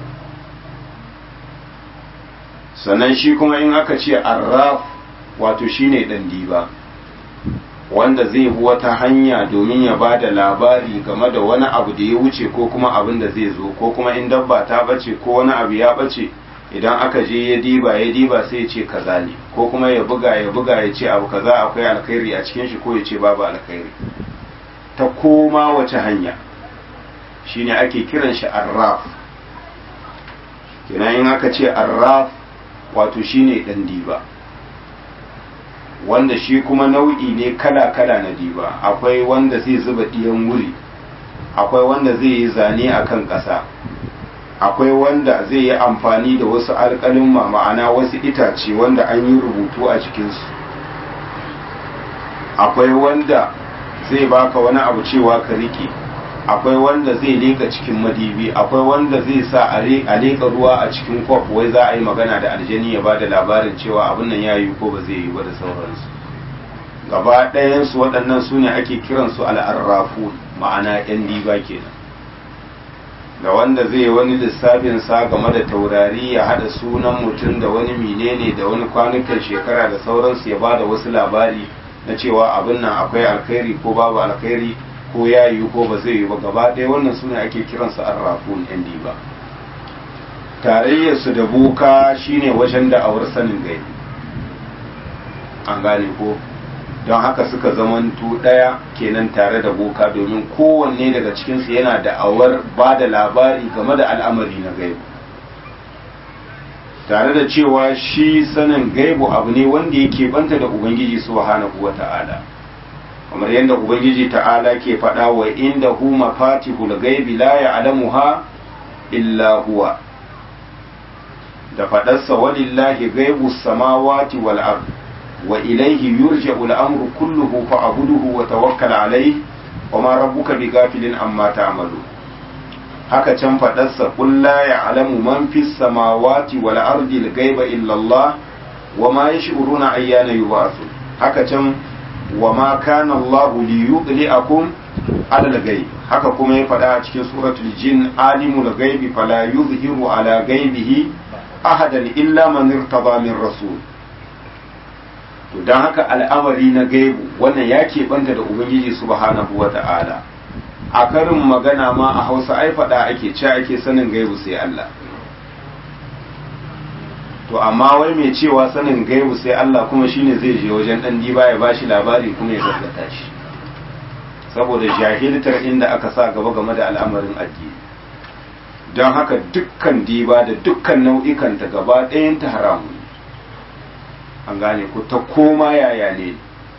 sannan shi kuma in aka ce arraf wato shine dan diba wanda zai bi wata hanya domin ya ba da labari game da wani abu da ya wuce ko kuma abin da zai zo ko kuma in dabba ta bace ko wani abu ya bace idan aka je ya diba ya diba sai ya ce kaza ne ko kuma ya buga ya buga ya ce abu kaza akwai alkhairi a cikin shi ko ya ce babu alkhairi ta koma wace hanya shine ake kiran shi arraf kenan in aka ce arraf wato shine dan diba wanda shi kuma nau'i ne kala-kala na diba akwai wanda zai zuba ɗiyan wuri akwai wanda zai yi zane a kan ƙasa akwai wanda zai yi amfani da wasu alƙalin ma'ana wasu itace wanda an yi rubutu a cikinsu akwai wanda zai baka wani abu cewa ka rike akwai wanda zai leka cikin madibi akwai wanda zai sa a leka ruwa a cikin kwaf wai za a yi magana da aljani ya ba da labarin cewa abin nan ya yi ko ba zai yi ba da sauransu gaba ɗayansu waɗannan su ne ake kiransu al'arrafu ma'ana yan diba kenan da wanda zai wani lissafin sa game da taurari ya haɗa sunan mutum da wani menene da wani kwanukan shekara da sauransu ya ba da wasu labari na cewa abin nan akwai alkhairi ko babu alkhairi ko ya yi ko ba zai yi ba gaba ɗaya wannan suna ake kiransu arrafun yan diba tarayyarsu da boka shine wajen da'awar sanin gaibi an gane ko don haka suka zamantu ɗaya kenan tare da boka domin kowanne daga cikinsu yana da'awar ba da labari game da al'amari na gaibu tare da cewa shi sanin gaibu abu ne wanda yake banta da ubangiji subhanahu wa ta'ala kamar yadda ubangiji ta'ala ke faɗa wa inda hu mafatihul gaibi la ya'lamuha illa huwa da faɗarsa walillahi gaibu samawati wal ard wa ilayhi yurja'u al-amru kulluhu fa'buduhu wa tawakkal alayhi wa ma rabbuka bighafilin amma ta'malu haka can faɗarsa qul la ya'lamu man fis samawati wal ardi al ghaiba illa Allah wa ma yash'uruna ayyana yub'athun haka can wa ma kana Allah li yudli'akum ala al ghaib haka kuma ya faɗa a cikin suratul jin alimul ghaibi fala yuzhiru ala ghaibihi ahadan illa man irtada min rasul to dan haka al'amari na gaibu wannan ya keɓanta da ubangiji subhanahu wata'ala a karin magana ma a hausa ai faɗa ake ce ake sanin gaibu sai Allah to amma wai mai cewa sanin gaibu sai Allah kuma shine zai je wajen dan diba ya bashi labari kuma ya gaskata shi saboda jahiltar inda aka sa gaba game da al'amarin addini don haka dukkan diba da dukkan nau'ikanta gaba ɗayanta haramu an gane ku ta koma yaya ne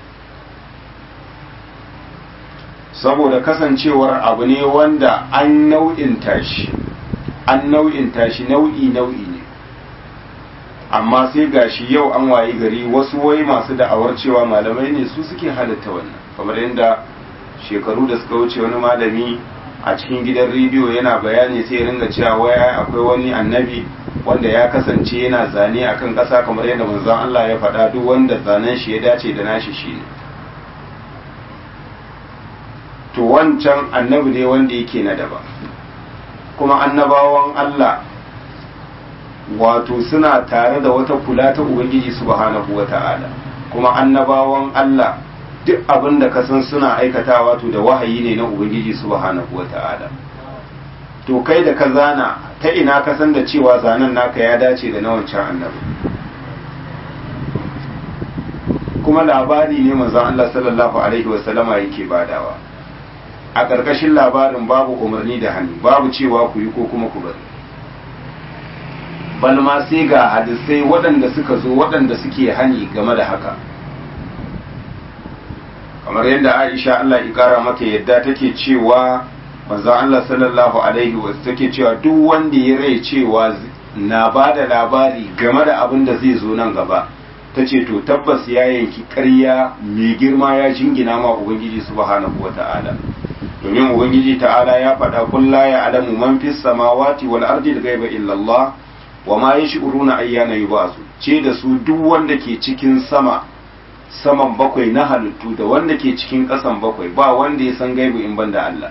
saboda kasancewar abu ne wanda an nau'inta shi an nau'inta shi nau'i nau'i ne amma sai gashi yau an wayi gari wasu wai masu da'awar cewa malamai ne su suke halatta wannan kamar yadda shekaru da suka wuce wani malami a cikin gidan rediyo yana bayani sai ringa cewa waya akwai wani annabi wanda ya kasance yana zane akan ƙasa kamar yadda manzon Allah ya faɗa duk wanda zanen shi ya dace da nashi shine to wancan annabi ne wanda yake na daba kuma annabawan Allah wato suna tare da wata kula ta Ubangiji subhanahu wata'ala kuma annabawan Allah duk abin da ka san suna aikatawa to da wahayi ne na ubangiji subhanahu wata'ala to kai da ka zana ta ina ka san da cewa zanen naka ya dace da na wancan annabi kuma labari ne manzon Allah sallallahu alaihi wasallama yake badawa a ƙarƙashin labarin babu umarni da hannu babu cewa ku yi ko kuma ku bari balma sai ga hadisai waɗanda suka zo waɗanda suke hani game da haka kamar yadda Aisha Allah ya kara mata yadda take cewa manzo Allah sallallahu alaihi wa take cewa duk wanda ya rai cewa na bada labari game da abin da zai zo nan gaba tace to tabbas ya yanki ƙarya mai girma ya jingina ma ubangiji subhanahu wata'ala domin ubangiji ta'ala ya faɗa kun la ya'lamu man fis samawati wal ardi al-ghaiba illa Allah wa ma yash'uruna ayyana yub'asu ce da su duk wanda ke cikin sama saman bakwai na halittu da wanda ke cikin ƙasan bakwai ba wanda ya san gaibu in banda Allah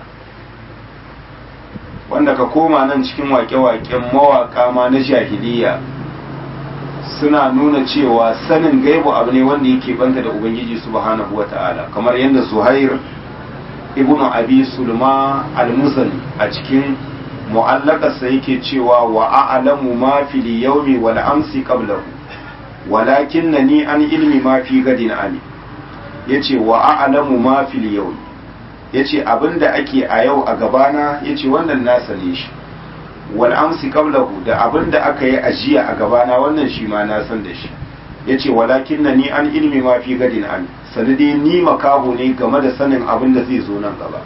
wanda ka koma nan cikin wake-waken mawaƙa ma na jahiliya suna nuna cewa sanin gaibu abu ne wanda yake banta da ubangiji subhanahu wata'ala kamar yadda zuhair ibn abi sulma al-musani a cikin mu'allakarsa yake cewa wa a'lamu ma fil yawmi wal amsi qablahu walakin na ni an ilmi ma fi gadin ali ya ce wa a'lamu ma fil yau ya ce abinda ake a yau a gabana ya ce wannan na sane shi wal amsi qablahu da abinda aka yi ajiya a gabana wannan shi ma na san da shi ya ce walakin na ni an ilmi ma fi gadin ali sanadi ni makaho ne game da sanin abinda zai zo nan gaba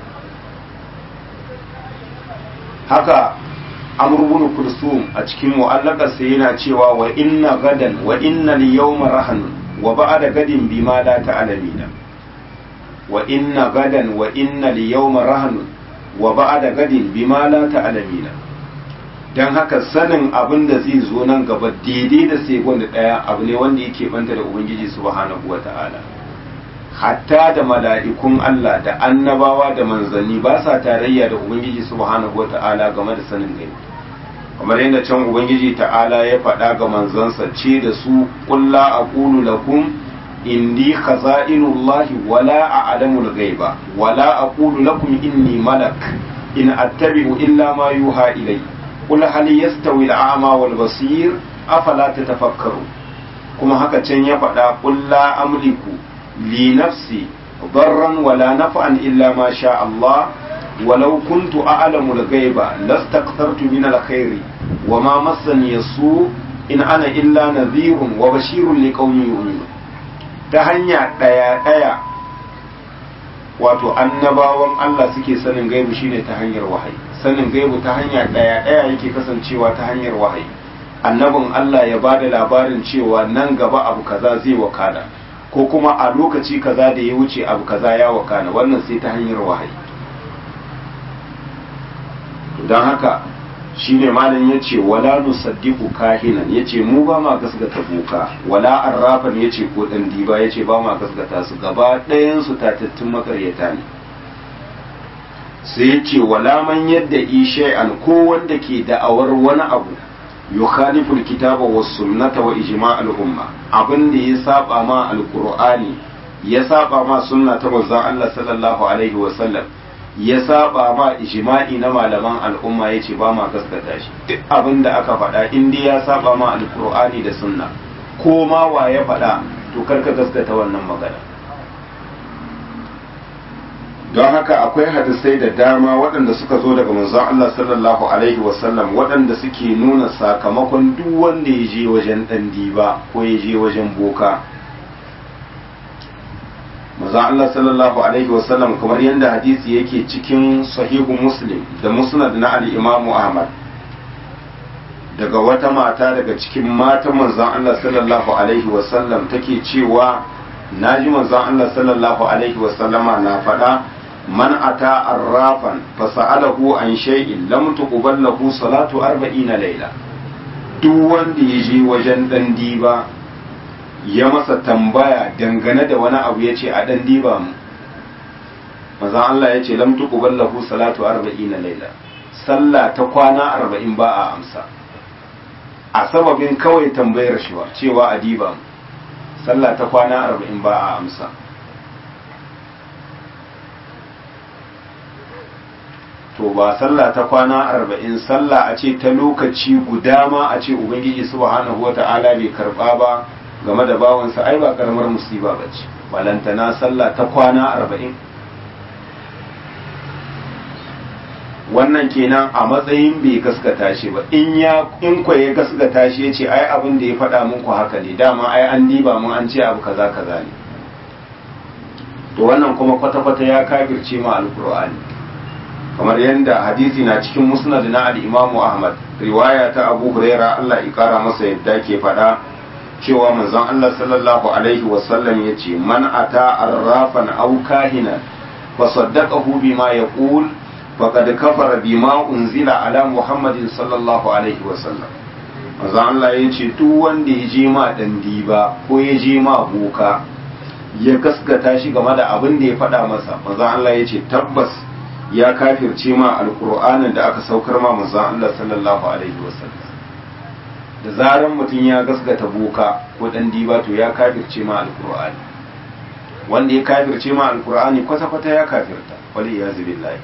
haka amr ibn kulsum a cikin mu'allakarsa yana cewa wa inna gadan wa inna al-yawma rahanun wa ba'da gadin bima la ta'lamina wa inna gadan wa inna al-yawma rahanun wa ba'da gadin bima la ta'lamina dan haka sanin abin da zai zo nan gaba daidai da sekon da daya abu ne wanda yake banta da ubangiji subhanahu wata'ala hatta da mala'ikun Allah da annabawa da manzanni ba sa tarayya da ubangiji subhanahu wata'ala game da sanin gaibi kamar yadda can ubangiji ta'ala ya faɗa ga manzansa ce da su kulla aqulu lakum indi khaza'inullahi wala a'lamul ghaiba wala aqulu lakum inni malak in attabi'u illa ma yuha ilay qul hal yastawi al'ama wal basir afala tatafakkaru kuma haka can ya faɗa qul la amliku li nafsi darran wala naf'an illa ma sha Allah ولو كنت أعلم الغيب لاستكثرت من الخير وما مسني السوء إن أنا إلا نذير وبشير لقوم يؤمنون ta hanya ɗaya ɗaya wato annabawan Allah suke sanin gaibu shine ta hanyar wahayi sanin gaibu ta hanya ɗaya ɗaya yake kasancewa ta hanyar wahayi annabin Allah ya ba da labarin cewa nan gaba abu kaza zai wakana ko kuma a lokaci kaza da ya wuce abu kaza ya wakana wannan sai ta hanyar wahayi don haka shine malam ya ce wala nusaddiqu kahinan ya ce mu ba ma gasgata boka wala arrafan ya ce ko dan diba ya ce ba ma gasgata su gaba ɗayan su tatattun makaryata ne sai ya ce wala man yadda ishai'an ko wanda ke da'awar wani abu yukhalifu alkitaba was sunnata wa ijma' al-umma abin da ya saba ma alqur'ani ya saba ma sunna ta manzon Allah sallallahu alaihi wa sallam ya saba ma ijma'i na malaman al'umma yace ba ma gaskata shi duk abin da aka faɗa in dai ya saba ma alqur'ani da sunna ko ma wa ya faɗa to karka gaskata wannan magana don haka akwai hadisai da dama waɗanda suka zo daga manzon Allah sallallahu alaihi wasallam waɗanda suke nuna sakamakon duk wanda ya je wajen ɗan diba ko ya je wajen boka manzon Allah sallallahu alaihi wasallam kamar yadda hadisi yake cikin sahihu muslim da musnad na al-imam Ahmad daga wata mata daga cikin matan manzon Allah sallallahu alaihi wasallam take cewa naji manzon Allah sallallahu alaihi wasallama na faɗa من أتى عرافا فسأله عن شيء لم تقبل له صلاة أربعين ليلة duk wanda ya je wajen ɗan diba ya masa tambaya dangane da wani abu ya ce a ɗan diba mu mazan Allah ya ce lam tuqbal lahu salatu arba'ina laila sallah ta kwana arba'in ba a amsa a sababin kawai tambayar shi cewa a diba mu sallah ta kwana arba'in ba a amsa to ba sallah ta kwana arba'in sallah a ce ta lokaci guda ma a ce ubangiji subhanahu wa ta'ala bai karba ba game da bawansa ai ba karamar musiba ba ce balantana sallah ta kwana arba'in wannan kenan a matsayin bai gaskata shi ba in ya in kwa ya gaskata shi ya ce ai abin da ya faɗa muku haka ne dama ai an diba mun an ce abu kaza kaza ne to wannan kuma kwata-kwata ya kafirce ma alkur'ani kamar yadda hadisi na cikin musnad na al-Imam Ahmad riwaya ta Abu Huraira Allah ya kara masa yadda ke faɗa cewa manzon Allah sallallahu alaihi wasallam yace man ata arrafan aw kahina fa saddaqahu bima yaqul faqad kafara bima unzila ala Muhammadin sallallahu alaihi wasallam manzon Allah yace duk wanda ya je ma dan diba ko ya je ma boka ya gaskata shi game da abin da ya faɗa masa manzon Allah yace tabbas ya kafirce ma alkur'anin da aka saukar ma manzon Allah sallallahu alaihi wasallam da zaran mutum ya gasgata boka ko dan diba to ya kafirce ma alkur'ani wanda ya kafirce ma alkur'ani kwata kwata ya kafirta wali ya billahi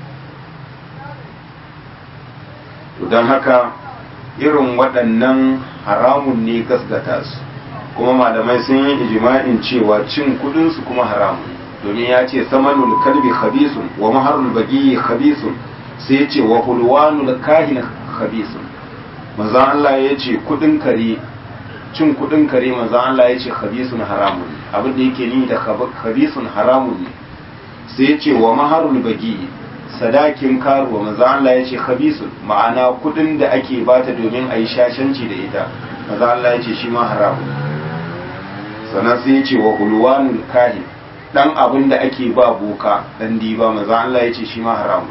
to dan haka irin waɗannan haramun ne gasgata su kuma malamai sun yi ijma'in cewa cin kudin su kuma haramun domin ya ce samanul kalbi khabisun wa maharul bagi khabisun sai ya ce wa hulwanul kahin khabisun manzo Allah ya ce kudin kare cin kudin kare manzo Allah ya ce khabisun haramun abin da yake ni da khabisun haramun ne sai ya ce wa maharul bagi sadakin karuwa manzo Allah ya ce khabisun ma'ana kudin da ake bata domin a yi shashanci da ita manzo Allah ya ce shi ma haramun sannan sai ya ce wa hulwanul kahin dan abin da ake ba boka dan diba maza Allah ya ce shi ma haramu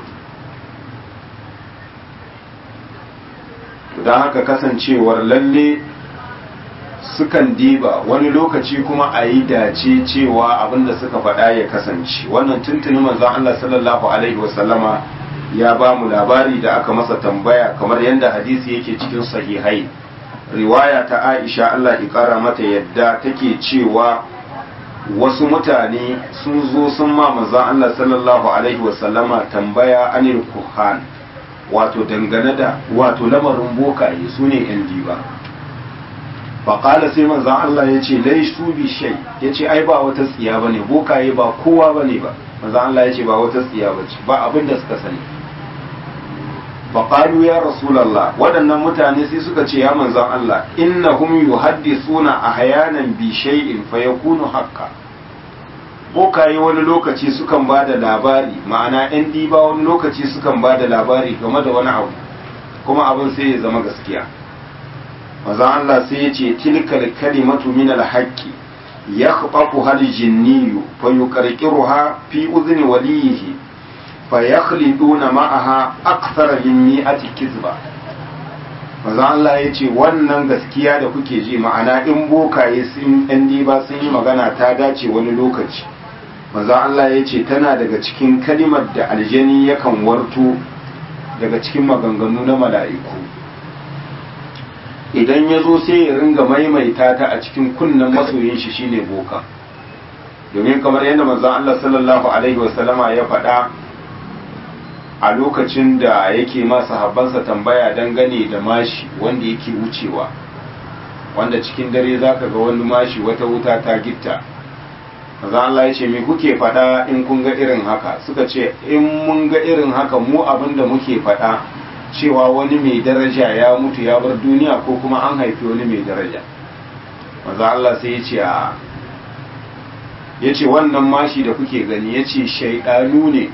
don haka kasancewar lalle sukan diba wani lokaci kuma a yi dace cewa abin da suka faɗa ya kasance wannan tuntuni manzon Allah sallallahu alaihi wasallama ya ba mu labari da aka masa tambaya kamar yadda hadisi yake cikin sahihai riwaya ta Aisha Allah ya kara mata yadda take cewa wasu mutane sun zo sun ma manzon Allah sallallahu alaihi wasallama tambaya anil kuhan wato dangane da wato lamarin bokaye su ne yan diba faƙala sai manzon Allah ya ce lai su bi shai ya ce ai ba wata tsiya ba ne bokaye ba kowa ba ne ba manzon Allah ya ce ba wata tsiya ba ce ba abin da suka sani faƙalu ya rasulallah waɗannan mutane sai suka ce ya manzon Allah innahum yuhaddisuna ahyanan bi shay'in fa yakunu haqqan bokaye wani lokaci sukan ba da labari ma'ana yan diba wani lokaci sukan ba da labari game da wani abu kuma abin sai ya zama gaskiya manzon Allah sai ya ce tilkal kalimatu min al-haqqi yakhfaqu hal jinniyu fa yuqarqiruha fi udhni waliyihi fa yakhliduna ma'aha akthar min mi'ati kizba manzo Allah ya ce wannan gaskiya da kuke ji ma'ana in bokaye sun ɗan diba sun yi magana ta dace wani lokaci manzo Allah ya ce tana daga cikin kalimar da aljani yakan warto daga cikin maganganu na mala'iku idan ya zo sai ya ringa maimaita ta a cikin kunnen masoyin shi shine boka domin kamar yadda manzo Allah sallallahu alaihi wasallama ya faɗa a lokacin da yake ma sahabbansa tambaya dangane da mashi wanda yake wucewa wanda cikin dare zaka ga wani mashi wata wuta ta gitta maza Allah ya ce me kuke faɗa in kun ga irin haka suka ce in mun ga irin haka mu abin da muke faɗa cewa wani mai daraja ya mutu ya bar duniya ko kuma an haifi wani mai daraja maza Allah sai ya ce a ya ce wannan mashi da kuke gani ya ce shaidanu ne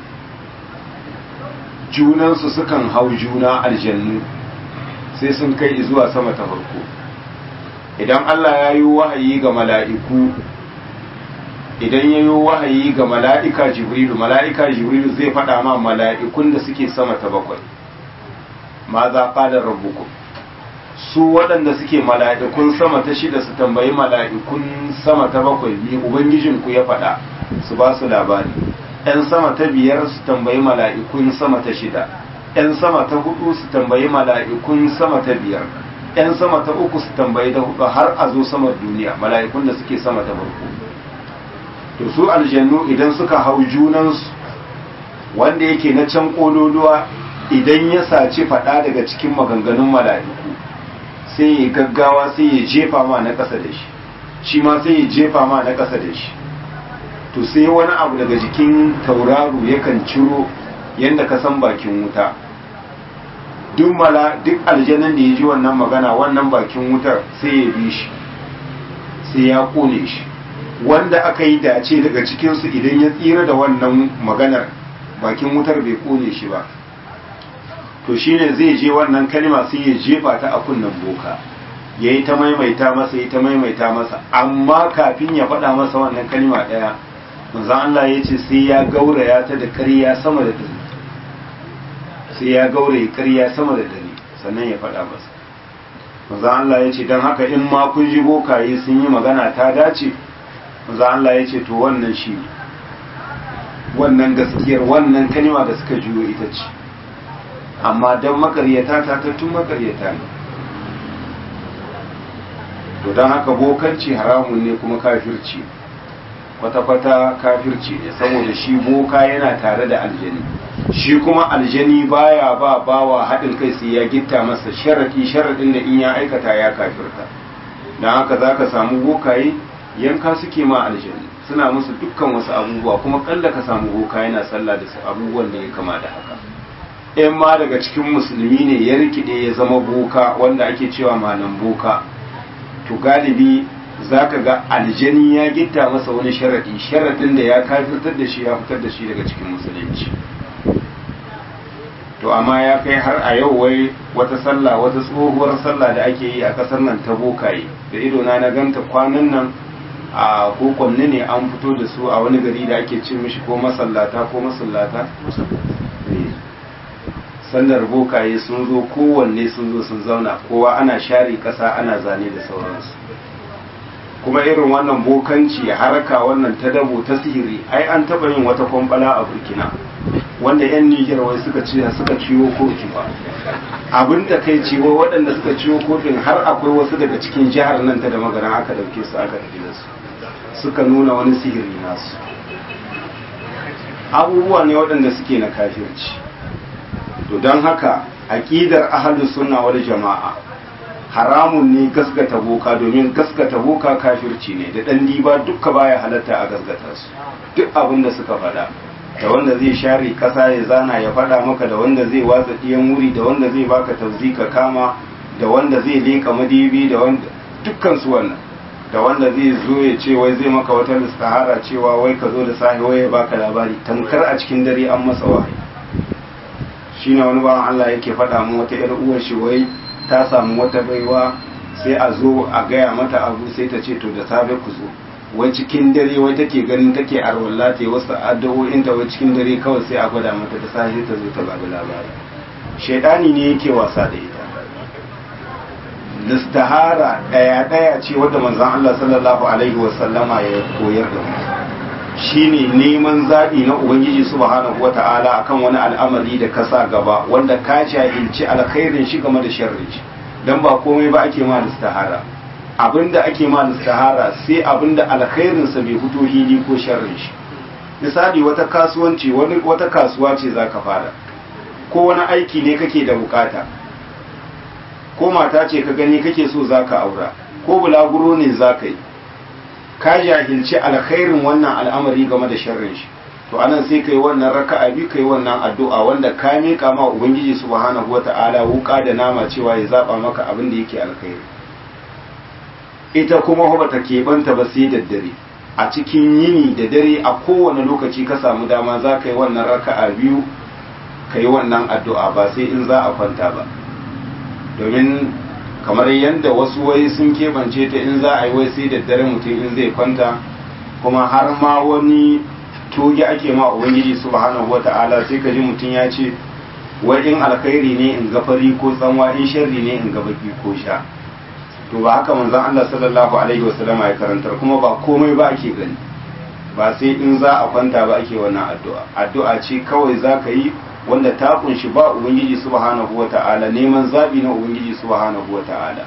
junansu sukan hau juna aljannu sai sun kai zuwa sama ta farko idan Allah ya yi wahayi ga mala'iku idan ya yi wahayi ga mala'ika jibrilu mala'ika jibrilu zai faɗa ma mala'ikun da suke sama ta bakwai ma za ƙadar rabuku su waɗanda suke mala'ikun sama ta shida su tambayi mala'ikun sama ta bakwai mai ubangijinku ya faɗa su ba su labari ‘yan sama ta biyar su tambayi mala'ikun sama ta shida ‘yan sama ta hudu su tambayi mala'ikun sama ta biyar ‘yan sama ta uku su tambayi ta hudu har a zo samar duniya mala'ikun da suke sama ta farko to su aljannu idan suka hau junansu wanda yake na can kololuwa idan ya saci faɗa daga cikin maganganun mala'iku sai ya gaggawa sai ya jefa ma na ƙasa da shi shi ma sai ya jefa ma na ƙasa da shi to sai wani abu daga jikin tauraro yakan ciro yadda ka san bakin wuta duk mala duk aljanin da ya ji wannan magana wannan bakin wutar sai ya bi shi sai ya kone shi wanda aka yi dace daga cikinsu idan ya tsira da wannan maganar bakin wutar bai kone shi ba to shine zai je wannan kalma sai ya jefa ta a kunnen boka ya yi ta maimaita masa ya ta maimaita masa amma kafin ya faɗa masa wannan kalma ɗaya manzo Allah ya ce sai ya gauraya ta da ƙarya sama da dare sai ya gauraya ƙarya sama da dare sannan ya faɗa masa manzo Allah ya ce don haka in ma kun ji bokaye sun yi magana ta dace manzo Allah ya ce to wannan shi ne wannan gaskiyar wannan kalma da suka juyo ita ce amma don makaryata ta tattun makaryata ne to don haka bokanci haramun ne kuma kafirci kwata-kwata kafirci ne saboda shi boka yana tare da aljani shi kuma aljani baya ba bawa haɗin kai sai ya gitta masa sharaɗi sharaɗin da in ya aikata ya kafirta don haka za ka samu bokaye yanka suke ma aljani suna musu dukkan wasu abubuwa kuma kalla ka samu boka yana sallah da su abubuwan da ya kama da haka in ma daga cikin musulmi ne ya rikide ya zama boka wanda ake cewa malam boka to galibi za ka ga aljani ya gitta masa wani sharaɗi sharaɗin da ya kafirtar da shi ya fitar da shi daga cikin musulunci to amma ya kai har a yau wai wata sallah wata tsohuwar sallah da ake yi a ƙasar nan ta bokaye da idona na ganta kwanan nan a kokonni ne an fito da su a wani gari da ake ce mishi ko masallata ko masallata sallar bokaye sun zo kowanne sun zo sun zauna kowa ana share ƙasa ana zane da sauransu kuma irin wannan bokanci haraka wannan ta dabo ta sihiri ai an taba yin wata kwambala a burkina wanda yan nijar wai suka ci suka ciwo kotu ba abin da kai ciwo waɗanda suka ciwo kotun har akwai wasu daga cikin jihar nan ta da magana aka ɗauke su aka tafi da su suka nuna wani sihiri nasu abubuwa ne waɗanda suke na kafirci to don haka aƙidar ahalus sunna wal jama'a haramun ne gaskata boka domin gaskata boka kafirci ne da ɗan diba dukka baya halatta a gaskata su duk abin da suka faɗa da wanda zai share ƙasa ya zana ya faɗa maka da wanda zai watsa ɗiyan wuri da wanda zai baka tauzi ka kama da wanda zai leka madibi da wanda dukkan su wannan da wanda zai zo ya ce wai zai maka wata listahara cewa wai ka zo da sahi wai ya baka labari tamkar a cikin dare an masa wahayi shine wani bawan Allah yake faɗa mu wata ƴar uwar shi wai ta samu wata baiwa sai a zo a gaya mata abu sai ta ce to da safe ku zo wai cikin dare wai take ganin take arwalla ta yi wasu addu'o'in ta wai cikin dare kawai sai a gwada mata ta sahi ta zo ta babu labari shaidani ne yake wasa da ita listahara daya daya ce wadda manzon Allah sallallahu alaihi wasallama ya koyar da mu shine neman zaɓi na ubangiji subhanahu wata'ala akan wani al'amari da ka sa gaba wanda ka jahilci alkhairin shi game da sharrin shi dan ba komai ba ake ma listahara abinda ake ma listahara sai abinda alkhairin sa bai fito hili ko sharrin shi misali wata kasuwanci wani wata kasuwa ce zaka fara ko wani aiki ne kake da bukata ko mata ce ka gani kake so zaka aura ko bulaguro ne zaka yi ka jahilci alkhairin wannan al'amari game da sharrin shi to anan sai kai wannan raka'a bi kai wannan addu'a wanda ka miƙa ma ubangiji subhanahu wata'ala wuka da nama cewa ya zaba maka abin da yake alkhairi ita kuma ba ta keɓanta ba sai da dare a cikin yini da dare a kowane lokaci ka samu dama za ka yi wannan raka'a biyu ka yi wannan addu'a ba sai in za a kwanta ba domin kamar yadda wasu wai sun keɓance ta in za a yi wai sai da dare mutum in zai kwanta kuma har ma wani toge ake ma ubangiji subhanahu wata'ala sai ka ji mutum ya ce wai in alkhairi ne in ga fari ko tsanwa in sharri ne in ga baki ko sha to ba haka manzon Allah sallallahu alaihi wasallama ya karantar kuma ba komai ba ake gani ba sai in za a kwanta ba ake wannan addu'a addu'a ce kawai za ka yi wanda ta kunshi ba ubangiji subhanahu wata'ala neman zabi na ubangiji subhanahu wata'ala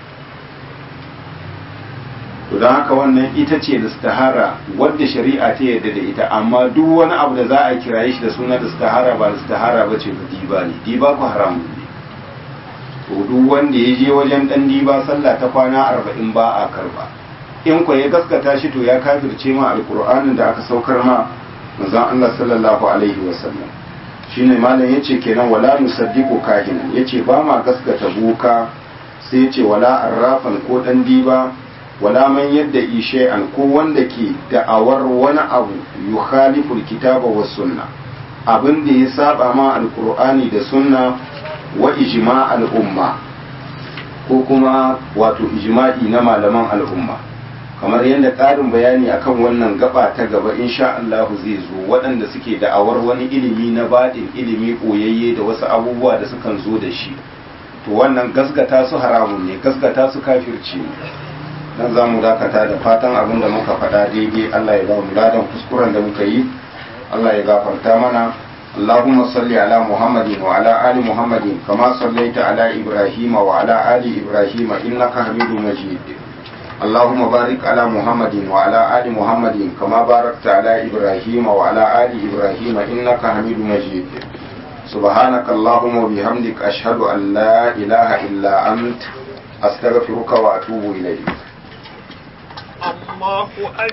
to don haka wannan ita ce istihara wadda shari'a ta yadda da ita amma duk wani abu da za a kiraye shi da suna istihara ba istihara ba ce ba diba ne diba ku haramun ne to duk wanda ya je wajen dan diba sallah ta kwana arba'in ba a karba in ko ya gaskata shi to ya kafirce ma alqur'anin da aka saukar ma manzon Allah sallallahu alaihi wasallam shine malam yace kenan wala nusaddiqu kahinan yace ba ma gaskata boka sai yace wala arrafan ko dan diba wala man yadda shay'an ko wanda ke da'awar wani abu yukhaliful kitaba was sunna abin da ya saba ma alqur'ani da sunna wa ijma' al'umma ko kuma wato ijma'i na malaman al'umma kamar yadda ƙarin bayani akan wannan gaba ta gaba insha Allah zai zo waɗanda suke da'awar wani ilimi na baɗin ilimi ɓoyayye da wasu abubuwa da sukan zo da shi to wannan gasgata su haramun ne gasgata su kafirci ne dan za mu dakata da fatan abin da muka faɗa daidai Allah ya ba mu ladan kuskuren da muka yi Allah ya gafarta mana اللهم صل على محمد وعلى آل محمد كما صليت على إبراهيم وعلى آل إبراهيم إنك حميد مجيد اللهم بارك على محمد وعلى آل محمد كما باركت على إبراهيم وعلى آل إبراهيم إنك حميد مجيد سبحانك اللهم وبحمدك أشهد أن لا إله إلا أنت أستغفرك وأتوب إليك الله